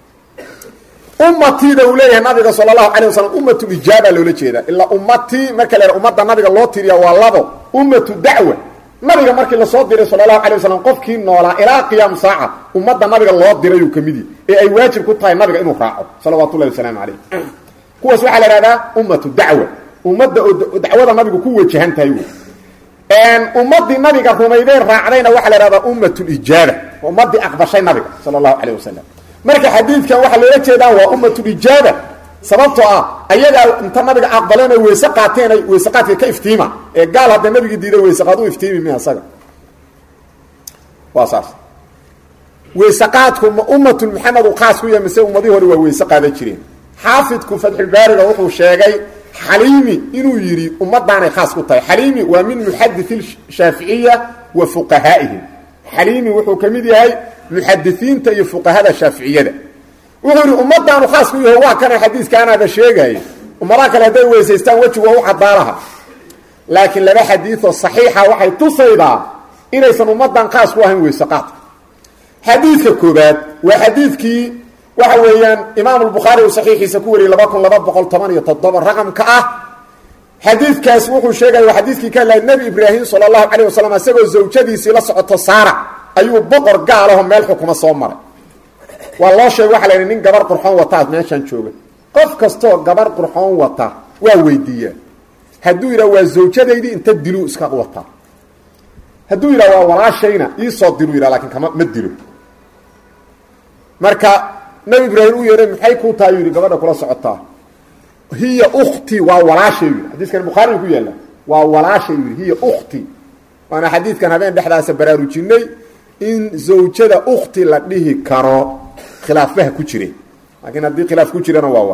S1: ummatiida uu leeyahay nabiga sala allahu calay wasalam ummatu ijaaba loola jeedaa ilaa ummatii marka la ummadda nabiga loo tiriya waa labo ummatu dacwa nabiga markii lasoo diray sala allahu calay wasalam qofkii noolaa ilaa qiyaam saaca ummadda nabiga loo dirayuu ka mid yahi ee ay waajib ku tahay nabiga inuu raaco salawaatu ullahi wasalaamu calayh kuwaas waxaa la ihahdaa ummatu dacwa ummadda oo dacwada nabigu ku wajahan tahay wey ummaddii nabiga rumaydeen raacdayna waxaa la ihahdaa ummatulijaaba ummadii aqbashay nabiga sala allahu calayh wasalam marka xadiidkan waxaa loola jeedaa waa ummatulijaaba sababtoo ah ayagaa inta nabiga aqbaleen ay weyse qaateen ay weyse qaadka ka iftiima ee gaal hadda nabigii diiday weyse qaad u iftiimi mi asaga waa saas weyse qaadku ma ummatul maxamed uu khaas ku yahay mise ummadii hore waa weyse qaadan jireen xaafidku fatxulbaariga wuxuu sheegay xaliimi inuu yidhi ummadaanay khaas ku tahay xaliimi waa min muxadii shaaficiya wa fuqahaa'ihim xaliimi wuxuu ka mid yahay muxadisiinta iyo fuqahada shaaficiyada wuxuu yidhi ummadaanu khaas ku yaho waa kana xadiiskaanaaba sheegaya ummadaha kale hadday weysaystaan wejigu waa u cadaalaha laakiin laba xadiioo saxiixa waxay tusaydaa inaysan ummadan khaas ku ahayn weyse qaadka xadiidka koobaad waa xadiidkii waxa weeyaan imaam albukhaari uu saxiixiisa ku wariyey laba kun laba boqol toban iyo toddoba raqamka ah xadiidkaas wuxuu sheegaya waa xadiidkii ka hadlaya nebi ibraahim sala allahu calayh wasalam isagoo zawjadiisii la socoto saara ayuu boqor gaalaho meel xukuma soo maray waa loo sheegay waxa la yidhi nin gabar qurxoon wataa meeshaan jooga qof kastoo gabar qurxoon wata waa weydiiyaa hadduu yidhaha waa zawjadaydii inta diluu iska wataa hadduu yidhaha waa walaashayna iisoo dilu yidhaha lakin kama ma dilo marka nabi ibraahim u yeehay maxay kuu tahay yidhi gabadha kula socotaa hiya ukti waa walaashay yidhi xadiiskan bukhaari ku yaalla waa walaashay yidhi hiya ukti waana xadiidkan habeen dhexdaasa baraarujinay in zawjada ukti la dhihi karo khilaafbaha ku jire laakiin haddii khilaaf ku jirana waa wa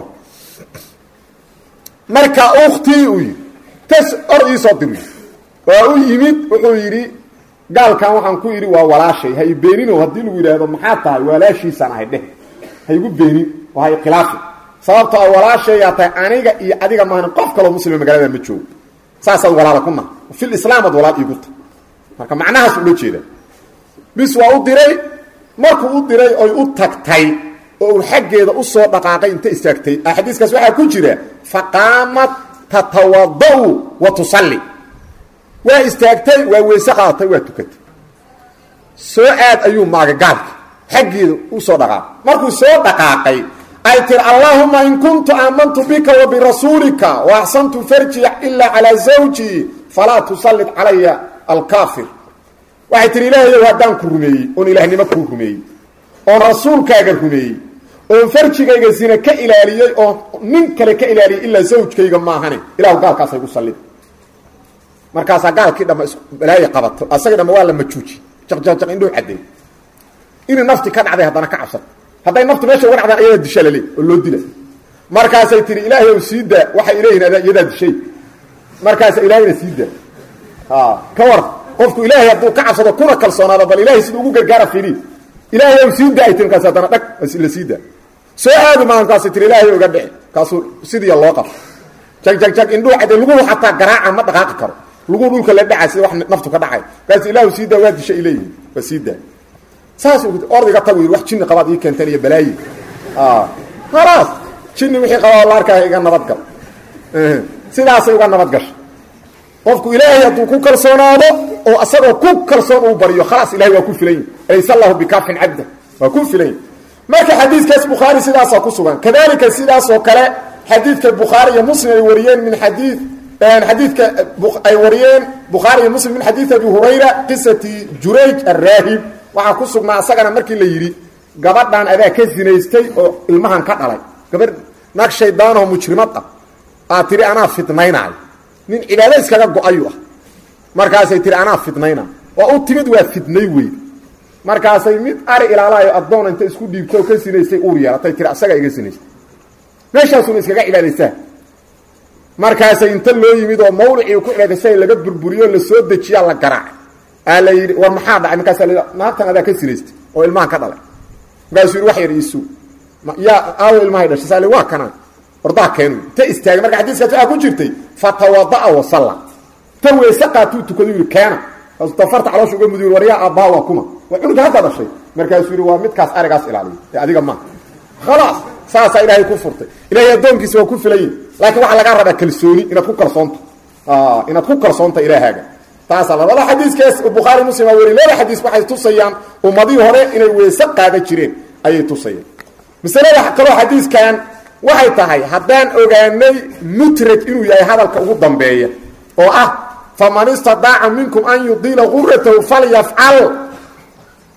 S1: marka ukti uu yidhi tas or iisoo diru waa u yimid wuxuu yidhi gaalkan waxaan ku yidhi waa walaashay ha i beenino haddii lagu yidhaahdo maxaa tahay walaashiisaan ahay dheh ha igu beenin oo ha ikhilaafi sababto a walaashayaa tahay aniga iyo adiga maahan qof kaloo muslima magaalada ma joogo saasaad walaala ku naha fil islaam ad walaal iigu tahay marka macnahaas ula jeeda bis waa u diray markuu u diray oy u tagtay oo uu xaggeeda u soo dhaqaaqay inta istaagtay xadiiskaas waxaa ku jira faqaamat tatawada-u wa tusalli waa istaagtay waa weyse qaadatay waa tukatay soo aad ayuu maagay gaalka xaggeeda u soo dhaqaaqay markuu soo dhaqaaqay ay tiri allaahuma in kuntu aamantu bika wa birasuulika wa axsantu farji ilaa calaa zawjii falaa tusallit calaya alkaafir waxay tihi ilaahayow haddaan ku rumeeyey oon ilaahnimo kuu rumeeyey oon rasuulkaaga rumeeyey oon farjigayga zina ka ilaaliyey oon nin kale ka ilaaliyey ilaa zawjkayga maahane ilahu gaalkaasay gu sallid markaasaa gaalkii dhama balaayi qabato asagii dhama waa la majuuji jaqjaqjaq indhuu cadeey inay nafti ka dhacday haddana ka cabsato hadday naftu meesha uga dhacdaan ayadaa disha lale oo loo dila markaasay tihi ilaahay ow sii daa waxay ileeyihin adaa iyadaa dishay markaasa ilaahayna sii daa ka war qofku ilaahay hadduu ka cabsado kuna kalsoonaado bal ilahay siduu ugu gargaara fiiri ilaahay ow sii daa ay tiri markaas haddana dhag la sii daa soo aadi maa markaasay tiri ilaahay oga dhici kaasuu sidiiya loo qabto jag jag jag indhuu cadday luguhu xataa garaaca ma dhaqaaqi karo luguu dhulka la dhacay sida wax naftu ka dhacay markaas ilaahu sii daa waa disha ay leeyihin waa sii daa saas ordiga tagu yidhi wax jinni qabaad ii keenteen iyo balaayi khalaas jinni wixii qabaa la arkaa iga nabadgal sidaasay uga nabad gashay qofku ilaahay hadduu ku kalsoonaado oo asagoo ku kalsoon uu baryo khalaas ilahay waa ku filan yahi laysa allahu bikaafin cabda waa ku filan yahi marka xadiidkaas bukhaari sidaasaa ku sugan kadalika sidaasoo kale xadiidka bukhaari iyo muslim ay wariyeen min xadiid xadiidka ay wariyeen bukhaari iyo muslim min xadiid abi hurayra qisati jurayj araahib waxaa ku sugnaa asagana markii la yidhi gabadhan adaa ka zinaystay oo ilmahan ka dhalay gabadh naag shaydaanoo mujrimad ah aad tihi anaa fidnaynaayo nin cibaado iskaga go-ayu ah markaasay tihi anaa fidnaynaayo waa u timid waa fidnay weyd markaasay mid ari ilaalaayo addoon inta isku dhiibto ka sinaystay uur yeelatay tiri asagaa iga sinaystay meeshaasuna iskaga cibaadaysaa markaasay inta loo yimid oo mawlicii ku cibaadaysay laga burburiyo la soo dejiyaa la garaacay aa la yidhi war maxaa dhacay markaasa la naagtan adaa ka sinaystay oo ilmahan ka dhalay markaasuu yidhi wax yar iisuu yaa aawo ilmahay dhashay saali waa kana ordaa keenu ta istaagay marka xadiiskaas waxaa ku jirtay fatawada'a wasalla ta weese qaatuu tukadu yidhi keena kaasuu tafarta caloosha uga mudiy war yaa aabbaha waa kuma waa cunuga hadda dhashay markaasuu yidhi waa midkaas arigaas ilaaliya ee adiga maa khalaas saasaa ilaahay ku furtay ilahay addoonkiisa waa ku filayin laakiin waxaa lagaa rabaa kalsooni inaad ku kalsoonto inaad ku kalsoonta ilaahaaga taasaa labada xadiiskaas bukhaari muslim aa weri laba xadiis waxay tusayaan ummadihii hore inay weese qaada jireen ayay tusayaan masalada kaloo xadiiskan waxay tahay haddaan ogaanay mutraj inuu yahay hadalka ugu dambeeya oo ah faman istadaaca minkum an yudiila guratahu falyafcal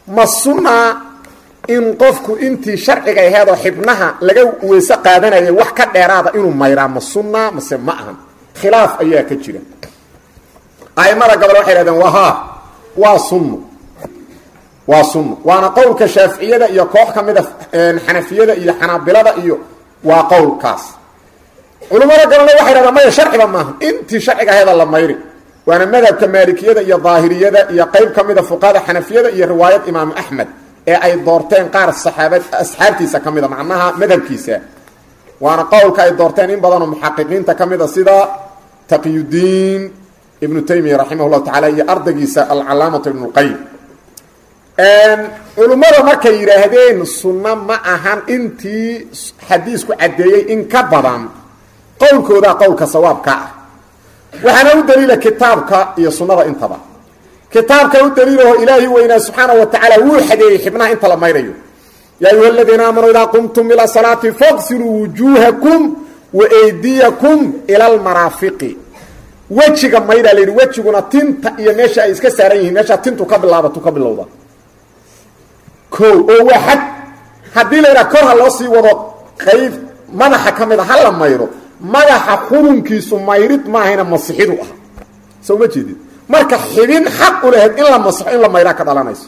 S1: ma sunnaa in qofku intii sharciga aheedoo xibnaha laga weyse qaadanayay wax ka dheeraada inuu mayraa ma sunnaa mase ma ahan khilaaf ayaa ka jira aimada gobol waxay hahdeen waa haa waa sunno waa sunno waana qowlka shaaficiyada iyo koox ka mida xanafiyada iyo xanaabilada iyo waa qowlkaas culimmada galana waxay hahdeen maya sharciba maaha intii sharciga aheeda la mayri waana madhabka maalikiyada iyo daahiriyada iyo qeyb ka mida fuqahada xanafiyada iyo riwaayad imaamu axmed ee ay doorteen qaar saxaabad asxaabtiisa ka mida macnaha madhabkiisa waana qowlka ay doorteen in badanoo muxaqiqiinta ka mida sida taqyudiin ibnu taymiya raximah llahu tacala iyo ardaygiisa alcalaamatu ibnu lqayim culimmada markay yidhaahdeen sunno ma ahan intii xadiisku caddeeyey in ka badan qowlkoodaa qowlka sawaabka ah waxaana u daliila kitaabka iyo sunnada intaba kitaabka u daliilaho ilaahi weynaa subxaana wa tacaala wuu xadeeyey xibnaha inta la mayrayo yaa ayuha aladiina aamanuu idaa qumtum ila salaati faqsiluu wujuuhakum wa eydiyakum ila almaraafiqi wejiga mayraa la yidhi wejiguna tinta iyo meesha ay iska saaran yihiin meeshaa tintu ka bilaabatu ka bilowda o oo waa xad haddii la yidhaha kor ha loo sii wado qayb madaxa ka mid a ha la mayro madaxa xubunkiisu mayrid maahayna masixidu ah soo ma jeedid marka xibin xaq u lahayd in la masixo in la mayraa ka dhalanayso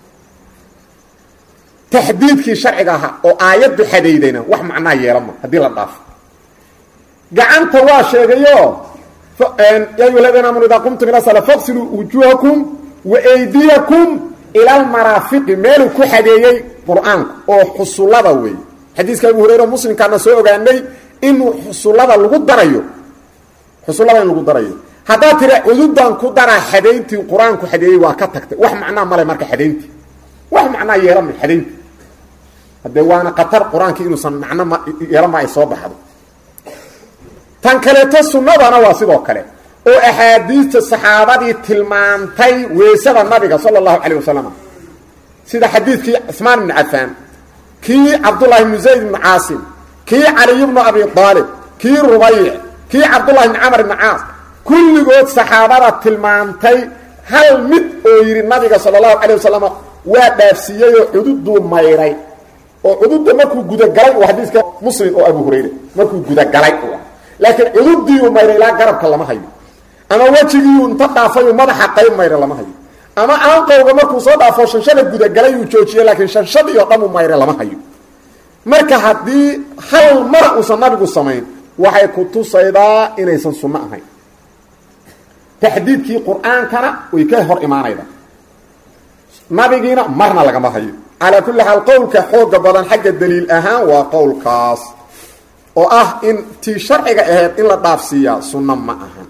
S1: taxdiidkii sharciga ahaa oo aayaddu xadaydayna wax macnaa yeelama haddii la dhaafo gacanta waa sheegayo ya ayuha aladiina amanu idaa qumtum ila sala faqsiluu wujuuhakum wa eydiyakum ila almaraafiqi meeluu ku xadeeyey qur-aanku oo xusullada weeye xadiiska abu hurayra muslimkaana soo ogaanay inuu xusullada lagu darayo xusullada in lagu darayo haddaad tiri cududan ku daraa xadayntii qur-aanku xadeeyey waa ka tagtay wax macnaa male marka xadayntii wax macnaa yeelama xadayntii haddee waana qatar qur-aankii inuusan macno ma yeelama ay soo baxdo tan kaleeto sunnadana waa sidoo kale oo axaadiista saxaabadii tilmaantay weysada nabiga sala allahu calayh wasalam sida xadiidkii cuثmaan ibni cafaan kii cabdullahi ibnu zayd ibnu caasim kii caliy bnu abi aalib kii rubayc kii cabdullahi ibni camar ibni caas kulligood saxaabada tilmaantay hal mid oo yidhi nabiga sala allahu calayh wasalam waa dhaafsiiyeyoo cududuu mayray oo cududda markuu gudagalay uu xadiiska muslim oo abu hurayra markuu gudagalay u ah laakiin cududiiuu mayray ilaa garabka lama hayo ama wejigiiu inta dhaafayuu madaxa qayb mayra lama hayo ama aanqowga markuu soo dhaafo shanshada gudagalay uu joojiyey laakiin shanshadii oo dhan uu mayra lama hayo marka haddii hal mara uusan nabigu samayn waxay ku tusaydaa inaysan sunno ahayn taxdiidkii qur-aankana way ka hor imaanayda nabigiina marna lagama hayo calaa kulli xaal qowlka xooga badan xagga daliil ahaan waa qowlkaas oo ah in tii sharciga ahayd in la dhaafsiiyaa sunno ma ahan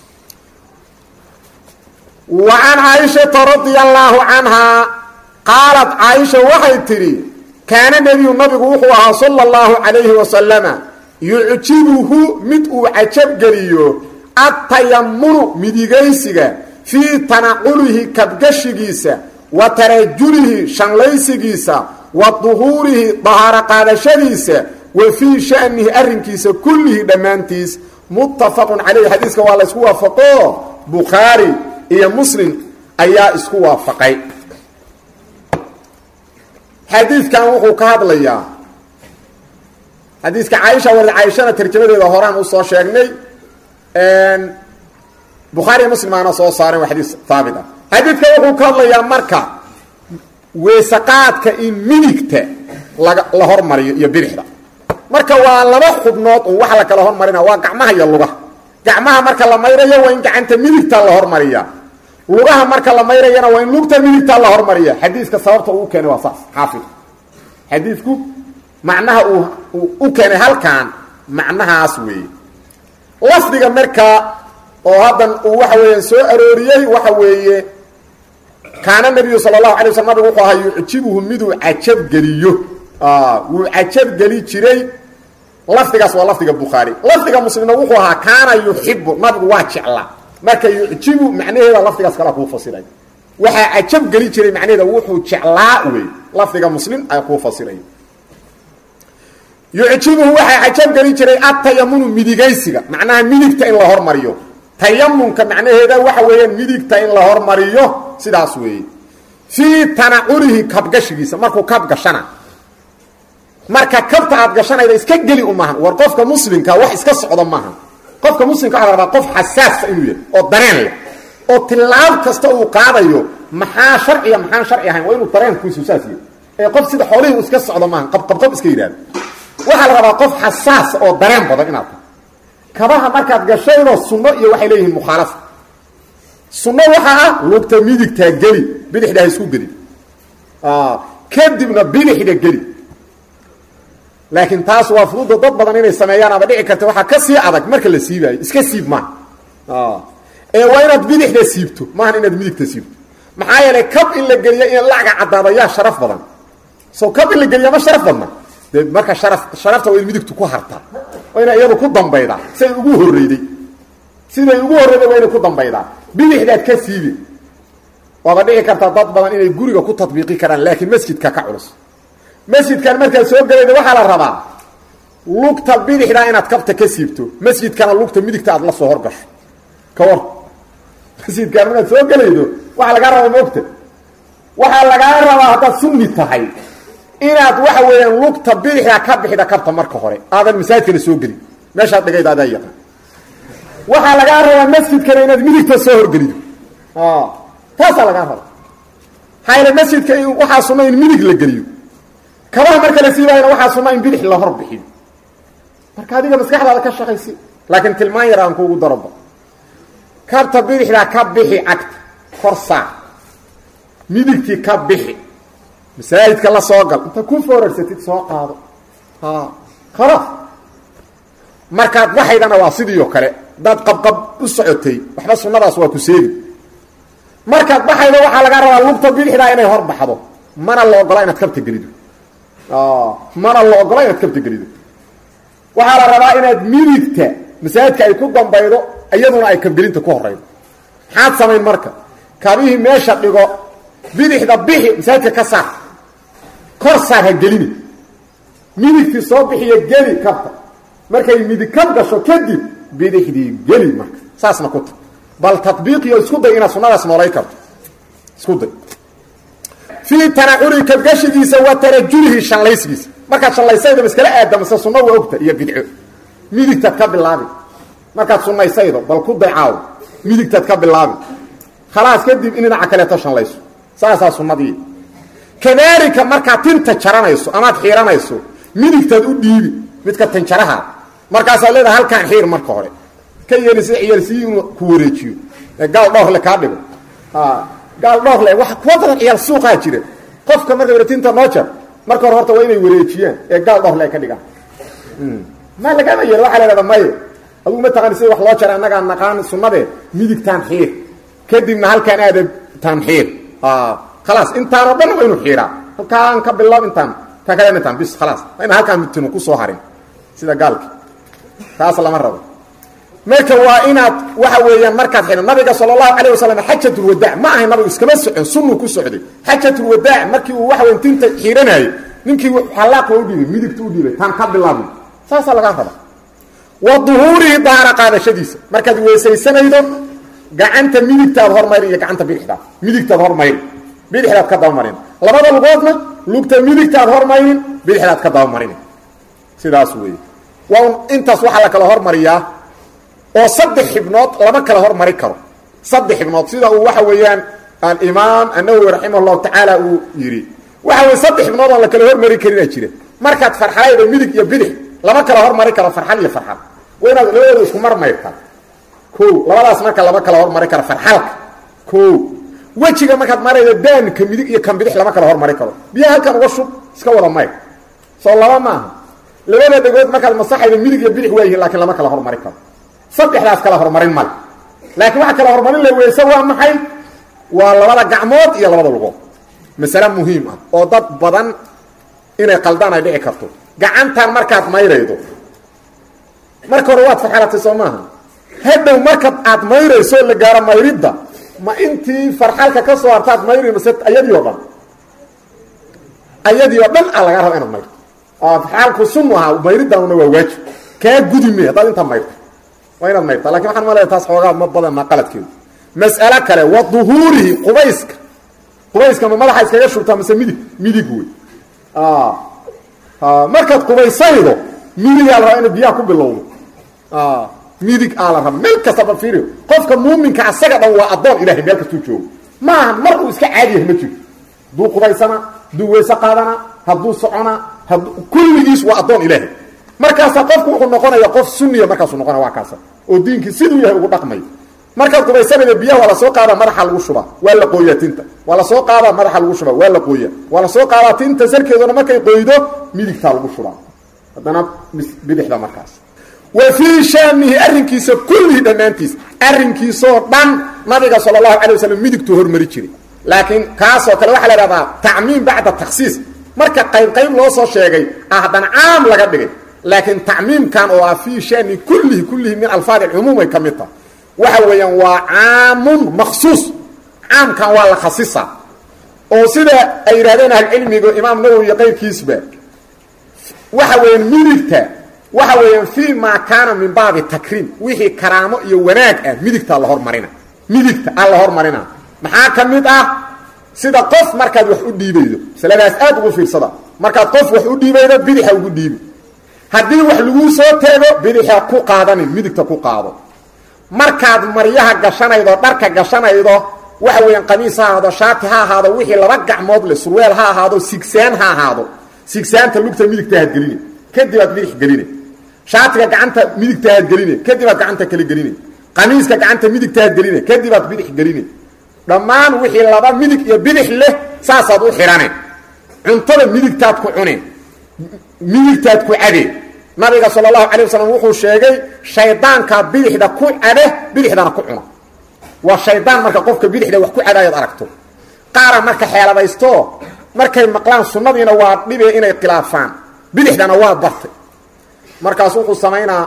S1: wa can caaishata radia allaahu canhaa qaalat caaisha waxay tidhi kaana nebiyu nabigu wuxuu ahaa sala allahu calayhi wasalama yucjibuhu mid uu cajabgeliyo adtayamunu midigaysiga fii tanaqulihi kabgashigiisa wa tarajulihi shanlaysigiisa wa duhuurihi dahaaro qaadashadiisa wa fii sha'nihi arrinkiisa kullihi dhammaantiis muttafaqun calayhi xadiiska waa la ysku waafaqo bukhaari iyo muslim ayaa isku waafaqay xadiidkan wuxuu ka hadlayaa xadiiska caaisha warad caaishana tarjamadeeda horaan usoo sheegnay bukhaari iyo muslim aana soo saaren waa xadiis haabit ah xadiidka wuxuu ka hadlayaa marka weesaqaadka in midigta laga la hormariyo iyo bidixda marka waa laba xubnood un waxa la kala hormarina waa gacmaha iyo lugaha gacmaha marka la mayrayo waa in gacanta midigta la hormariya lugaha marka la mayrayana waa in lugta midigta la hormariya xadiiska sababta uu keenay waa saas xaafid xadiidku macnaha uu u keenay halkan macnahaas weeye lafdiga marka oo haddan uu waxa weeyaan soo arooriyey waxa weeye kaana nabiyu sala allahu alay waslam nabigu wuxuu ahaa yucjibuhu miduu cajabgeliyo wuu cajabgeli jiray lafdigaas waa lafdiga bukhaari lafdiga muslimna wuxuu ahaa kaana yuxibu nabigu waa jeclaa marka yucjibu macnaheeda lafdigaas kalea kuu fasiray waxaa cajabgeli jiray macnaheeda wuxuu jeclaa wey lafdiga muslim ay kuu fasiray yucjibuhu waxaa cajabgeli jiray atayamunu midigaysiga macnaha midigta in la hormariyo tayamunka macnaheeda waxa weeyaan midigta in la hormariyo sidaas weeye fii tanaculihi kabgashigiisa markuu kab gashana marka kabta aad gashanayda iska geli u maahan war qofka muslimka wax iska socda maaha qofka muslimka waxa la rabaa qof xasaasa inuu yahay oo dareen leh oo tilaab kasta uu qaadayo maxaa sharciya maxaan sharci ahayn waa inuu dareenkiisu saas yahay ee qof sida xoolihii uu iska socdo maaha qabqabqab iska yidhahdo waxaa la rabaa qof xasaasa oo dareen badan inaad tahay kabaha markaad gashaydo sunno iyo waxay leeyihiin mukhaalafa sunno waxaa ah lugta midigtaa geli bidixda ha isku gelin kadibna bidixda geli laakiin taas waa fududa dad badan inay sameeyaan ama dhici karta waxaa ka sii adag marka la siibaayo iska siib maaha ee waa inaad bidixda siibto maahan inaad midigta siibto maxaa yeelay kab in la geliyo in lacga caddaado yaa sharaf badan so kab in la geliya ma sharaf badna dee marka shara sharafta waa in midigtu ku hartaa waa ina iyadu ku dambaydaa siday ugu horreyday siday ugu horreyday waa inay ku dambaydaa bidixdaad ka siibi waaba dhici kartaa dad badan inay guriga ku tadbiiqi karaan laakiin masjidka ka culus masjidkan markaad soo gelayda waxaa la rabaa lugta bidixdaa inaad kabta ka siibto masjidkana lugta midigta aad la soo horgasho ka war masjidkan markaad soo gelaydo waxaa lagaa rabaa maogta waxaa lagaa rabaa haddaad sunni tahay inaad waxa weeyaan lugta bidixdaa ka bixida kabta marka hore aadan masaajidkana soo gelin meeshaad dhigayda adaa yaqaan waxaa lagaa rabaa masjidkana inaad midigta soo horgelido taasaa lagaa rabaa hayla masjidka waxaa sunna in midig la geliyo kabaha marka la siibaayana waxaa sunna in bidix la hor bixiyo marka adiga maskaxdaada ka shaqaysi laakiin tilmaan yar aan kuugu daroba kabta bidixdaa ka bixi cagta kor saar midigtii ka bixi masaajidka la soo gal inta ku foorarsatid soo qaado khalaas markaad waxaydana waa sidii oo kale dad qabqab u socotay waxba sunnadaas waa ku seegi markaad baxaydo waxaa lagaa rabaa lugta bidixdaa inay hor baxdo mana la ogola inaad kabta gelido mana la ogola inaad kabta gelido waxaa la rabaa inaad midigta masaajidka ay ku dambaydo iyaduna ay kabgelinta ku horaydo maxaad samayn marka kabihii meesha dhigo bidixda bixi masaajidka ka saar kor saar ha gelini midigtii soo bixiyo geli kabta markay midig kab gasho kadib bidixdii geli marka saasna ku ta bal tabiiqiyo isku day inaad sunadaas noolay karto isku day fii tanaculi kabgashigiisa wa tarajulihi shallaysigiisa markaad shallaysaydo maskala aadamase sunna waa ogta iyo bidco midigtaad ka bilaabi markaad sunnaysaydo bal ku daycaaw midigtaad ka bilaabi khalaas kadib in dhinaca kaleeto shallayso saasaa sunnadii kadaalika markaad tinta jaranayso amaad xiiranayso midigtaad u dhiibi midka tinjaraha markaasaad leedaha halkaan xiir marka hhore ka yeeli sida ciyaalsiyi inuu ku wareejiyo ee gaal dhoorle kaa dhigo gaal dhoorle wa kuwa badan ciyaal suuqaa jira qofka marka waratinta noo jar marka hore horta waa inay wareejiyaan ee gaal dhoorle ay ka dhigaan ma lagama yeelo waxaa la hahda maye adugu ma taqaani sida wax loo jara annagaa naqaan sunnadee midigtaan xiir kadibna halkaan aada taan xiir khalaas intaanoo dhan waa inuu xiiraa halkaan ka bilaab intaan taa kale intaan bis khalaas waa ina halkaan midtinu ku soo harin sida gaalki taas lama rabo marka waa inaad waxa weeyaan markaad xidhan nabiga sala allahu calayh wasalam xajatulwadaac ma ahay nabigu iskama socon sunnuu ku socday xajatulwadaac markii uu waxa weyan tinta xiidhanayay ninkii xallaaqa u dhiibay midigta u dhiibay taan ka bilaabin saasaa lagaa raba wa duhuurihi dahaara qaadashadiisa markaad weysaysanaydo gacanta midigtaad hormayri iyo gacanta bidixdaad midigtaad hormayri bidixdaad ka dabamarin labada lugoodna lugta midigtaad hormayrin bidixdaad ka dabamarin sidaas weeye waa un intaas waxaa la kala hormariyaa oo saddex xibnood lama kala hormari karo saddex xibnood sida uu waxa weeyaan alimaam annawowi raximah llahu tacaala uu yidhi waxa weye saddex xibnood oon la kala hormari karinaa jira markaad farxalaydo midig iyo bidix lama kala hormari karo farxal iyo farxal waa inaad labadooda isku marmayrtaa o labadaas marka lama kala hormari karo farxalka o wejiga markaad maraydo daanka midig iyo kan bidix lama kala hormari karo biyaha halkan uga shub iska wada mayr soo laba maaha labada dhegood markaad masaxaydo midig iyo bidix waayihiin lakiin lama kala hormari karo saddexdaas kala hormarin male laakiin waxa kala hormarin la weyse waa maxay waa labada gacmood iyo labada lugood masale muhiim ah oo dad badan inay qaldaan ay dhici karto gacantan markaad mayraydo marka hore waad farxalatay soo maaha hadhow marka aad mayrayso la gaaro mayridda ma intii farxalka ka soo hartaad mayri mase ayadii o dhan ayadii oo dhan a lagaa raba inaad mayrto farxalku sunu ahaa mayriddanuna waa waajib kaa gudi me haddaad intaa mayrto waa inaad mayrta lakin waxaan malaya taas xoogaa ma badan maa qaladkeedu mas'alo kale wa duhuurihi qubayska qubayska ma madaxa iskaga shubtaa mase midig midig wey markaad qubaysaydo midigaa la rabaa ina biyaha ku bilowdo midig aa la raba meel kastaba fiiriyo qofka muuminka asaga dhan waa addoon ilahay meel kastuu joogo maaha mar uu iska caadi yahay ma jiro hadduu qubaysana hadduu weyse qaadana hadduu socona hadduu kulligiis waa addoon ilaahay markaasaa qofku wuxuu noqonaya qof sunniya markaasuu noqonaya waa kaasa oo diinkii siduu yahay ugu dhaqmayo markaad qubaysanayda biyaha waa lasoo qaadaa madaxa lagu shubaa waa la qooyaa tinta waa lasoo qaadaa madaxa lagu shubaa waa la qooyaa waa lasoo qaadaa tinta sarkeeduna markay qoydo midigtaa lagu shubaa haddana bidixda markaas wa fii shaanihi arrinkiisa kullihii dhammaantiis arrinkiisoo dhan nabiga sala allahu calay wasalam midigtuu hormari jiray laakiin kaasoo kale waxaa la ihahdaa tacmiim bacda takhsiis marka qayb qayb loo soo sheegay ah haddana caam laga dhigay laakiin tacmiimkan oo ah fii shaani kullihi kullihi min alfaad alcumuum ay ka mid tahay waxa weeyaan waa caamun maksuus caamkan waa la khasisaa oo sida ay yidhahdeen ahlucilmiga imaam nawowi iyo qayrkiisba waxa weeyaan midigta waxa weeyaan fii maa kaana min baabi takriim wixii karaamo iyo wanaag ah midigtaa la hormarina midigta aa la hormarina maxaa ka mid ah sida qof markaad wax u dhiibaydo masaladaas aad ugu fiirsada markaad qof wax u dhiibaydo bidixa ugu dhiibi haddii wax laguu soo teego bidixa ku qaadanin midigta ku qaado markaad maryaha gashanaydo dharka gashanaydo waxa weeyaan qamiis ha ahaado shaati ha ahaado wixii laba gacmood le surweel ha ahaado sigsaan ha ahaado sigsaanta lugta midigta aad geline kadib aad bidix geline shaatiga gacanta midigta aad geline kadib aad gacanta kale geline qamiiska gacanta midigta aad geline kadib aad bidix geline dhammaan wixii laba midig iyo bidix leh saasaad u xidhane cuntada midigtaad ku cune midigtaad ku cade nabiga sal اlahu alيه waslm wuxuu sheegay shaydaanka bidixda ku cade bidixdana ku cuna waa shaydaan marka qofka bidixda wax ku cadaayaad aragto qaara marka xeeladaysto markay maqlaan sunnadiina waa dhibe inay khilaafaan bidixdana waa bartay markaas wuxuu samaynaa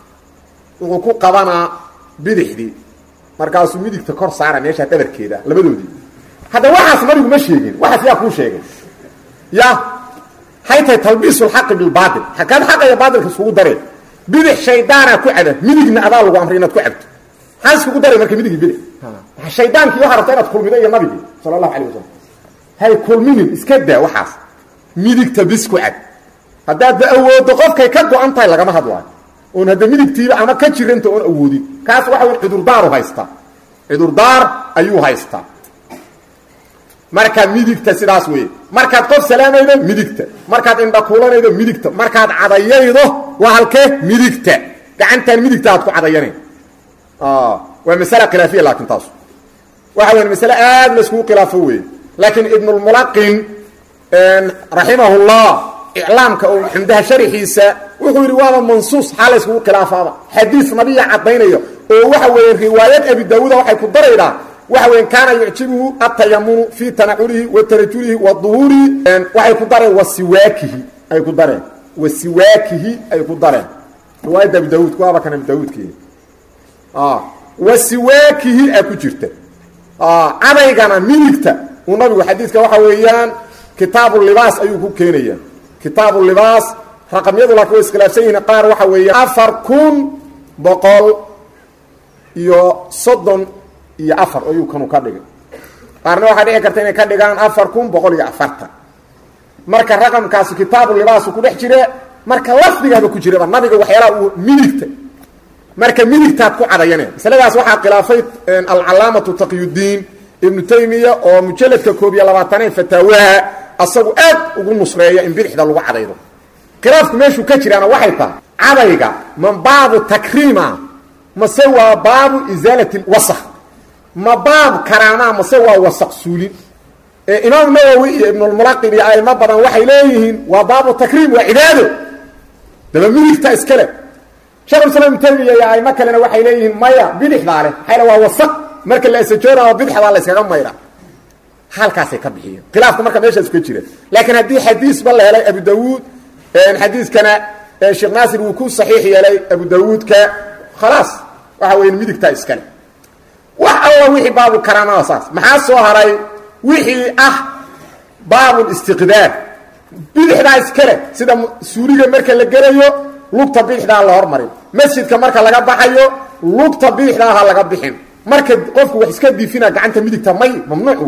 S1: wuxuu ku qabanaa bidixdii markaasuu midigta kor saara meesha dhabarkeeda labadoodii hadda waxaas nabigu ma sheegin waxaas yaa kuu sheegay ya hay tahay talbiis lxaqi bilbaail hakaad xaqa iyo baailka iskugu dareen bidix shaydaanaa ku cada midigna adaa lagu amray inaad ku cabto maxaa iskugu daray marka midigi bidix shaydaankii waxaa rabta inaad kulmido iyo nabigii sala allahu alay wasalam hay kulminin iska daa waxaas midigta bis ku cad haddaadba awooddo qofkay ka go-an tahay lagama hadlaayo oon hadda midigtiiba ama ka jiranta oon awoodin kaas waxa wey cudurdaaru haystaa cudurdaar ayuu haystaa marka midigta sidaas weeye markaad qof salaamaydo midigta markaad indhakuulanaydo midigta markaad cadayaydo waa halkee midigta gacantaan midigta aad ku cadayanayn waa masale khilaafiya laakiin taas waxa weya masale aad la iskugu khilaafo weeye laakiin ibnulmulaqin raximahullah iclaamka oo xumdaha sharixiisa wuxuu yidhi waaba mansuus xaa la yskugu khilaafaaba xadiis nabiya caddaynaya oo waxa weeye riwaayad abi daawuuda waxay ku daraydaa waxa weya kaana yucjibuhu atayamunu fii tanaculihi wa tarajulihi wa duhuurihi waxay ku dareen wa siwaakihi ay ku dareen wa siwaakihi ay ku dareen riwaayadda abi daawuud waaba kan abi daawuudki wa siwaakihi a ku jirta cadaygana midigta uu nabigu xadiidka waxa weeyaan kitaabu libaas ayuu ku keenaya kitaabu libaas raqamyadu laakiin way iskhilaafsan yihiin qaar waxa weeya afar kun boqol iyo soddon iyo afar ayuu kanu ka dhigay qaarna waxaa dhici karta inay ka dhigaan afar kun boqol iyo afartan marka raqamkaasi kitaabu libaasu ku dhex jire marka lafdigaaba ku jiraba nabiga waxyaalaha uu midigta marka midigtaad ku cadayane masaladaas waxaa khilaafay alcalaamatu taqyudiin ibnu taymiya oo mujaladka koob iyo labaataneed fataawaha asagu aad ugu nusreeya in bidixda lagu cadaydo khilaafku meeshuu ka jiraana waxay tahay cadayga man baabu takriima mase waa baabu isaalati wasaq ma baab karaamaa mase waa wasaq suulin imaam nawowi iyo ibnulmulaqin iyo aimo badan waxay leeyihiin waa baabu takriim waa cibaado daba midigta iskale shekhulislaam ibnu taymiya iyo aimo kalena waxay leeyihiin maya bidixdaa leh maxaa waa wasaq marka la esajoonao bidixdaa la yskaga mayra halkaasay ka bixiyeen khilaafka marka meeshaas ka jira laakiin haddii xadiisba la helay abu dawuud xadiiskana sheekh naasir wuu ku saxiix yeelay abu dawuudka khalaas waxa weya midigtaa iskale wax alla wixii baabu karaamada saas maxaa soo haray wixii ah baabulistiqdaar bidixdaa iskale sida suuliga marka la gelayo lugta bidixdaa la hormarin masjidka marka laga baxayo lugta bidixdaa ha laga bixin marka qofku wax iska diifina gacanta midigta may mamnuuc wey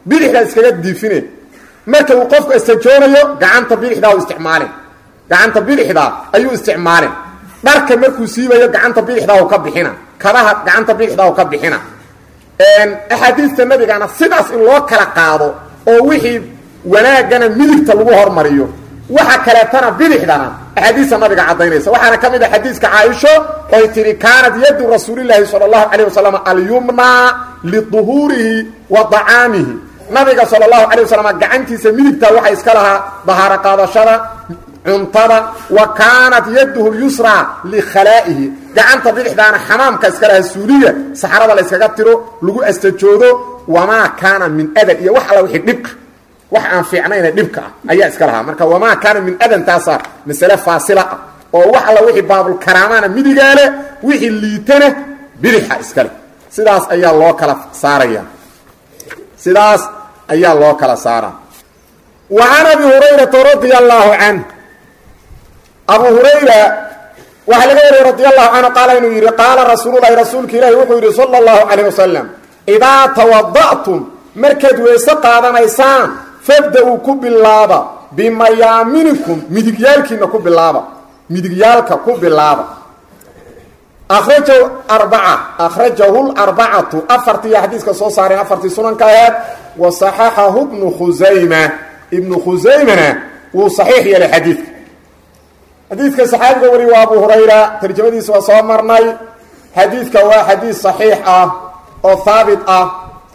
S1: bidixdaa iskaga diifine marka uu qofku istajoonayo gacanta bidixdaa u isticmaalin gacanta bidixdaa ayuu isticmaalin dharka markuu siibayo gacanta bidixdaa u ka bixina kabaha gacanta bidixdaa u ka bixina axaadiista nabigana sidaas in loo kala qaado oo wixii wanaagana midigta lagu hormariyo waxa kaleetana bidixdana axaadiista nabiga caddaynaysa waxaana ka mid a xadiiska caaisho oy tihi kaanat yadu rasuulilaahi sala allahu calayh wasalam alyumnaa liduhuurihi wa dacaamihi nabiga sala allahu calay wasalam gacantiisa midigta waxaa iska lahaa dahaaro qaadashada cuntada wa kaanat yaduhu lyusraa likhalaa'ihi gacanta bidixdaana xamaamka iska lahaa suuliya saxrada la yskaga tiro lagu astajoodo wamaa kaana min adan iyo wax alla wixii dhibka wax aan fiicnayna dhibka ah ayaa iska lahaa marka wamaa kaana min adan taasaa masale faasila ah oo wax alla wixii baabulkaraamaana midigaa leh wixii liitana bidixa iska leh sidaas ayaa loo kala saaraya sidaas ayaa loo kala saara wa can abi hurayrata radia allaahu canh abu hurayra waxaa laga wariyey radi allahu canhu qaala inuu yidhi qaala rasuululahi rasuulka ilaahi wuxuu yidhi sala allahu calayh wasalam idaa tawada'tum markaad weese qaadanaysaan fabda-uu ku bilaaba bimayaaminikum midigyaalkiina ku bilaaba midigyaalka ku bilaaba akhrajahu arbaca akhrajahu larbacatu afartiiyo xadiiska soo saareen afartii sunanka aheed wa saxaxahu bnu khusayma ibnu khusaymana wuu saxiix yeelay xadiidka xadiidka saxaabiga wari waa abu hurayra tarjamadiisa waa soo marnay xadiidka waa xadiis saxiix ah oo haabit ah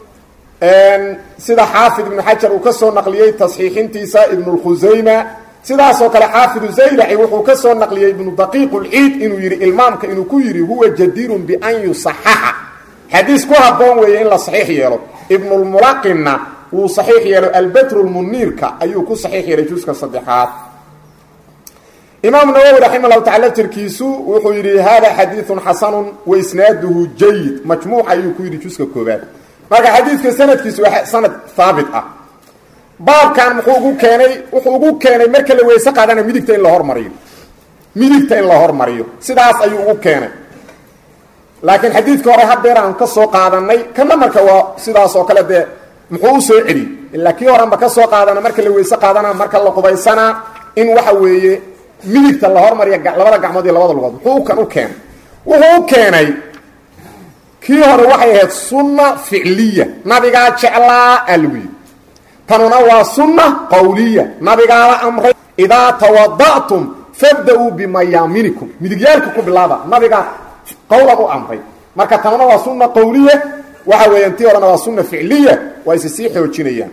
S1: sida xaafid ibnu xajar uu ka soo naqliyey tasxiixintiisa ibnu lkhusayma sidaasoo kale xaafidu zaylaci wuxuu ka soo naqliyey ibnu daqiiq lciid inuu yidhi ilmaamka inuu ku yidhi huwa jadiirun bian yusaxaxa xadiis ku haboon weeye in la saxiix yeelo ibnulmulaqinna wuu saxiix yeelo albetru lmuniirka ayuu ku saxiix yeelay juska saddexaad imaam nawowi raxima llahu tacala laftirkiisu wuxuu yidhi hada xadiiun xasanun wa isnaaduhu jayid majmuuc ayuu ku yidhi juska koobaad marka xadiidka sanadkiisu waa sanad haabit ah baabkan muxuu ugu keenay wuxuu ugu keenay marka la weyse qaadana midigta in la hormariyo midigta in la hormariyo sidaas ayuu ugu keenay laakiin xadiidka hore hadeer aan ka soo qaadanay kana marka waa sidaas oo kale dee muxuu u soo celiyey ilaa kii horanba ka soo qaadana marka la weyse qaadana marka la qubaysanaa in waxa weeye midigta la hormariya labada gacmood iyo labada lugood muxuu kan u keenay wuxuu u keenay kii hore waxay ahayd sunna ficliya nabigaa jeclaa alwi tanuna waa sunna qawliya nabigaala amray idaa tawada'tum fabda-uu bimayaaminikum midigyaalka ku bilaaba nabigaa qowlan u amray marka tanuna waa sunna qawliya waxa weeyaan tii horena waa sunna ficliya waa isi sii xoojinayaan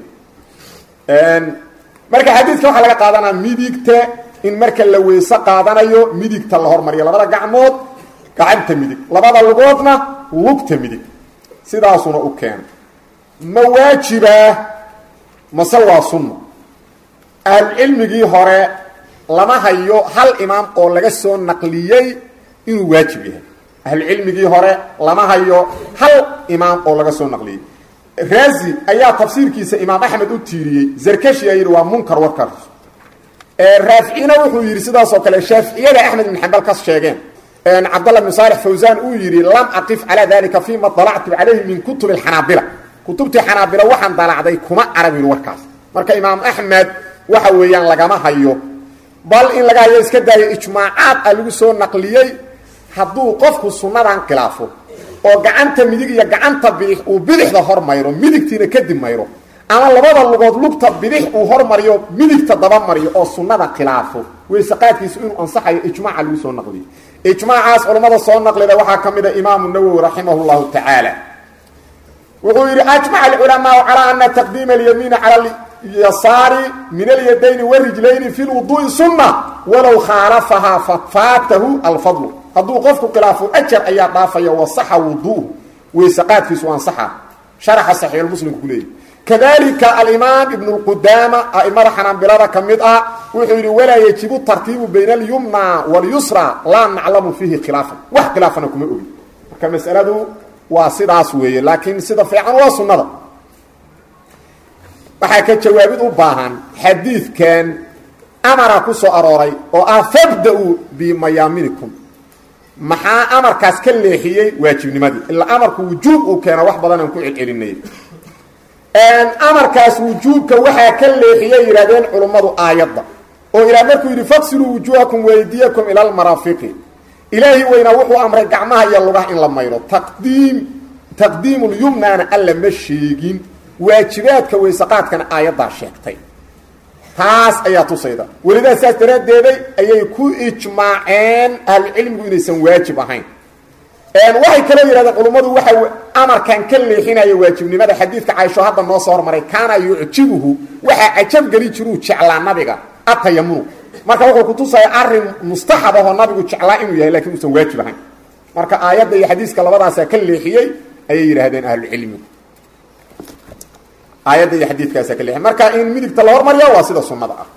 S1: marka xadiidka waxaa laga qaadanaa midigta in marka la weyse qaadanayo midigta la hormariyo labada gacmood gacanta midig labada lugoodna lugta midig sidaasuna u keenay ma waajibaa mase waa sunna ahlucilmigii hore lama hayo hal imaam oo laga soo naqliyey inuu waajib yahay ahlucilmigii hore lama hayo hal imaam oo laga soo naqliyey raazi ayaa tafsiirkiisa imaam axmed u tiiriyey zarkashi aa yidhi waa munkar warkaas raaficina wuxuu yidhi sidaasoo kale shaaficiyada axmed ibn xambal ka sheegeen cabdallah bn saalix fawsan uu yidhi lam aqif calaa dalika fima dalactu calayhi min kutub xanaabila kutubtii xanaabila waxaan dalacday kuma arag yidhi warkaas marka imaam axmed waxa weeyaan lagama hayo bal in laga hayo iska daayo ijmaacaad a lagu soo naqliyey hadduu qofku sunnadan khilaafo oo gacanta midig iyo gacanta bidix uu bidixda hor mayro midigtiina kadib mayro ama labada lugood lugta bidix uu hormariyo midigta daba mariyo oo sunnada khilaafo weysaqaadkiisu inuu ansaxayo ijmaaca lagu soo naqliyo ijmaacaas culammada soo naqlida waxaa ka mid a imaamu nawowi raximah llahu tacaala wuxuu yidhi ajmaca alculamaau calaa ana taqdiima alyamiini cala alyasaari min alyadayni warijlayni fi lwuduui sunna walow khaalafahaa fafaatahu alfadlu hadduu qofku khilaafo ajar ayaa dhaafaya wasaxa wuduuhu weysaqaadkiisu ansaxa sharaxa saxiixulmuslimku ku leeyahy kadalika alimaam ibn اlqudaama aimada xanaanbilada ka mid ah wuxuu yidhi walaa yajibu tartiibu bayna alyumna walyusra laa naclamu fiihi khilaafan wax khilaafana kuma ogi marka masaladu waa sidaas weeye laakiin sida fiican waa sunnada waxaa ka jawaabid u baahan xadiidkan amara ku soo arooray oo ah fabda-uu bimayaaminikum maxaa amarkaas ka leexiyey waajibnimadii ilaa amarku wujuub uu keena wax badan aan ku celcelinay amarkaas wujuubka waxaa ka leexiyay yidhahdeen culummadu aayadda oo ilaah markuu yidhi faqsiluu wujuuhakum weydiyakum ila almaraafiqi ilaahi weynaa wuxuu amray gacmaha iyo lugaha in la mayro taqdiim taqdiimulyumnaana alla ma sheegin waajibaadka weysaqaadkana aayaddaa sheegtay taas ayaa tusayda welidaa saas daraaddeeday ayay ku ijmaaceen ahlucilmigu inaysan waajib ahayn waxay kale yidhahdeen culummadu waxa amarkan ka leexinaya waajibnimada xadiidka caaisho hadda noo soo hormaray kaana yucjibuhu waxaa cajab geli jiruu jeclaa nabiga atayamunu marka wuxuu kutusaya arin mustaxab ahoo nabigu jeclaa inuu yahay lakiin uusan waajib ahayn marka aayadda iyo xadiiska labadaasaa ka leexiyey ayay yidhaahdeen ahlucilmigu aayadda iyo xadiidkaasaa ka leexiyey marka in midigta la hormarya waa sida sunnada ah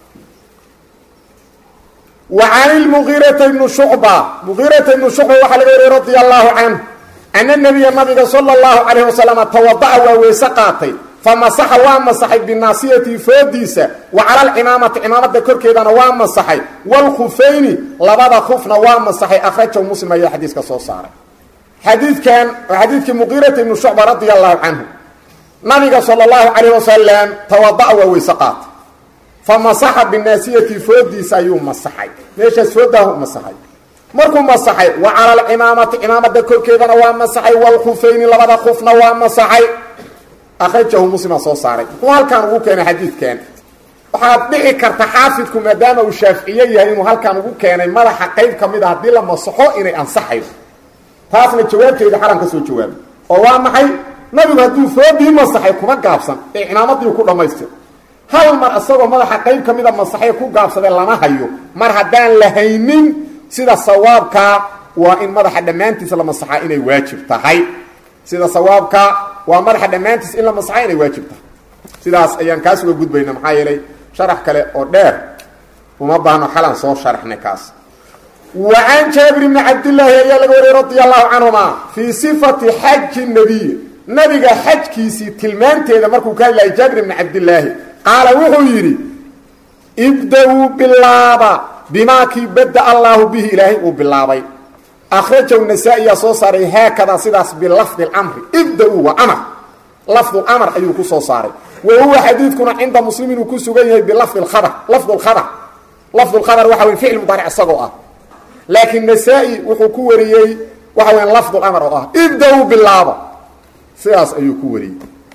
S1: وعن المغيرة بن شعبة مغيرة بن شعبة وxa laga wariy رضي الله عنه أن النبي نaبga صلى الله عليه وسلم توضأ waa weyse qaatay فمaسxa waa maسxay بناaصyةi foodiisa وعalى الcimاamaةi cimaamada korkeedana waa maسxay والkخفayni labada kfna waa maسxay أkرaجه mسلم ayaa xadiiska soo saaray xadiikan xadiidkii مغيرة بن شعبة رضي الله عنه nabiga صلى الله عليه وسلم توضأ waa weyse qaatay famasaxa binaasiyati foodiisa ayuu masaxay meeshaas foodaahu masaxay markuu masaxay wa cala alcimaamati cimaamada korkeedana waa masaxay walkhufayni labada kufna waa masaxay akhrajahu muslima soo saaray muxuu halkaan ugu keenay xadiidkan waxaad dhici karta xaafidku maadaama uu shaaficiye yahay inuu halkaan ugu keenay madaxa qayb ka mid a haddii la masaxo inay ansaxayo taasna jawaabteeda xalan ka soo jawaabay oo waa maxay nabigu hadduu foodii masaxay kuma gaabsan ee cimaamadiiu ku dhammaystir hal mar isagoo madaxa qayb ka mida masaxee ku gaabsadee lama hayo mar haddaan la haynin sida sawaabkaa waa in madaxa dhammaantiisa la masaxaa inay waajib tahay sida sawaabka waa madaxa dhammaantiisa in la masaxaa inay waajib tahay sidaas ayaan kaas uga gudbayna maxaa yeelay sharax kale oo dheer uma baahno xalan soo sharaxnay kaas wa can jaabir bni cabdillaahi ayaa laga wariyey radia allahu canhuma fii sifati xaji nabiy nabiga xajkiisii tilmaanteeda markuu ka hadlayay jaabir bni cabdillaahi qaala wuxuu yidhi ibda-uu bilaaba bimaa kii bada allaahu bihi ilaahay uu bilaabay akhrajahu nasaa-iyaa soo saaray haakadaa sidaas bilafdi اlamri ibda-uu waa amar lafdu lamr ayuu ku soo saaray wa huwa xadiidkuna cinda muslim inuu ku sugan yahay bilafdi اkhabr lafdu lkhabr lafdu lkhabr waxa wey ficil mudaaric isagoo ah laakiin nasaa-i wuxuu ku wariyey waxa weya lafdu lamr oo ah ibda-uu bilaaba sidaas ayuu ku wariyey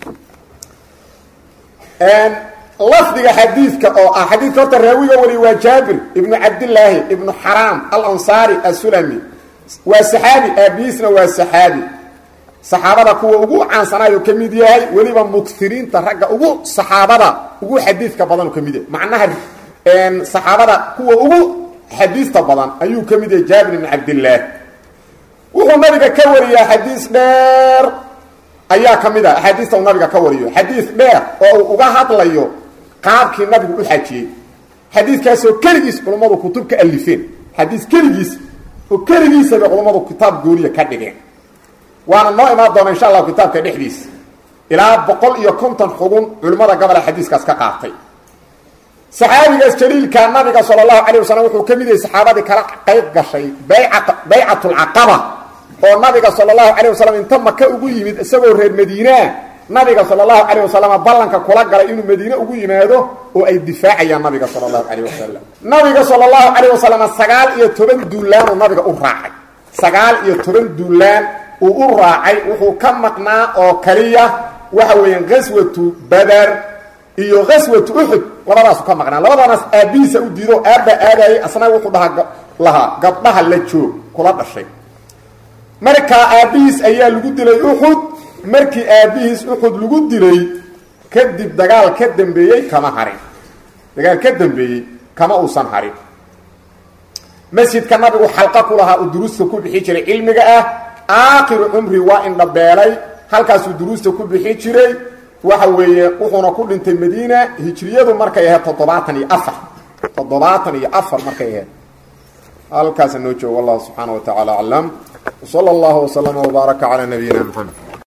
S1: lafdiga xadiidka oo ah xadiidka horta raawiga wariy waa jaabir ibnu cabdillaahi ibnu xaraam alansaari asulami waa saxaabi aabihiisna waa saxaabi saxaabada kuwa ugu caansanaayo ka mid yahay weliba mukiriinta ragga ugu saxaabada ugu xadiidka badan ka mid yahay macnaha saxaabada kuwa ugu xadiista badan ayuu ka mid yahay jaabir ibnu cabdillaah wuxuu nabiga ka wariyaa xadiis dheer ayaa ka mid a axaadiista uu nabiga ka wariyo xadiis dheer oo uu uga hadlayo qaabkii nabigu u xajiyey xadiiskaasoo keligiis culummadu kutub ka alifeen xadiis keligiis oo keligiisa bay culummadu kitaab gooniya ka dhigeen waana noo imaan doona insha allahu kitaabka dhexdiisa ilaa boqol iyo konton xugun culimmada gabola xadiiskaas ka qaatay saxaabigaas jaliilka nabiga sala allahu calay wasalam wuxuu ka mid yahay saxaabadii kala qayb gashay bayca baycatulcaqaba oo nabiga sala allahu calayh wasalam inta maka ugu yimid isagoo reer madiinaa nabiga sala allahu calayh wasalam ballanka kula galay inuu madiine ugu yimaado oo ay difaacayaan nabiga sala allahu calayh wasalam nabiga sala allahu calayh wasalam sagaal iyo toban duulaanuu nabiga u raacay sagaal iyo toban duulaan uu u raacay wuxuu ka maqnaa oo kaliya waxa weeyaan ghaswatu badar iyo ghaswatu uxud labadaasu ka maqnaa labadanaas aabbihiisa u diido aabba aadayay asna wuxuu dhahaa lahaa gabdhaha la joog kula dhashay markaa aabbihiis ayaa lagu dilay uxud markii aabbihiis uxud lagu dilay kadib dagaal ka dambeeyey kama harin dagaal ka dambeeyey kama uusan harin masjidka nabigu xalqa ku lahaa uu duruusta ku bixi jiray cilmiga ah aakhiru cumri waa indhabeelay halkaasuu duruusta ku bixi jiray waxa weeye wuxuuna ku dhintay madiina hijriyadu markay ahayd toddobaatan iyo afar toddobaatan iyo afar markay ahayd halkaasa noo joogo wallahu subxaana wa tacaala aclam wsala allahu wslama wbaaraka calaa nabiyina mxamed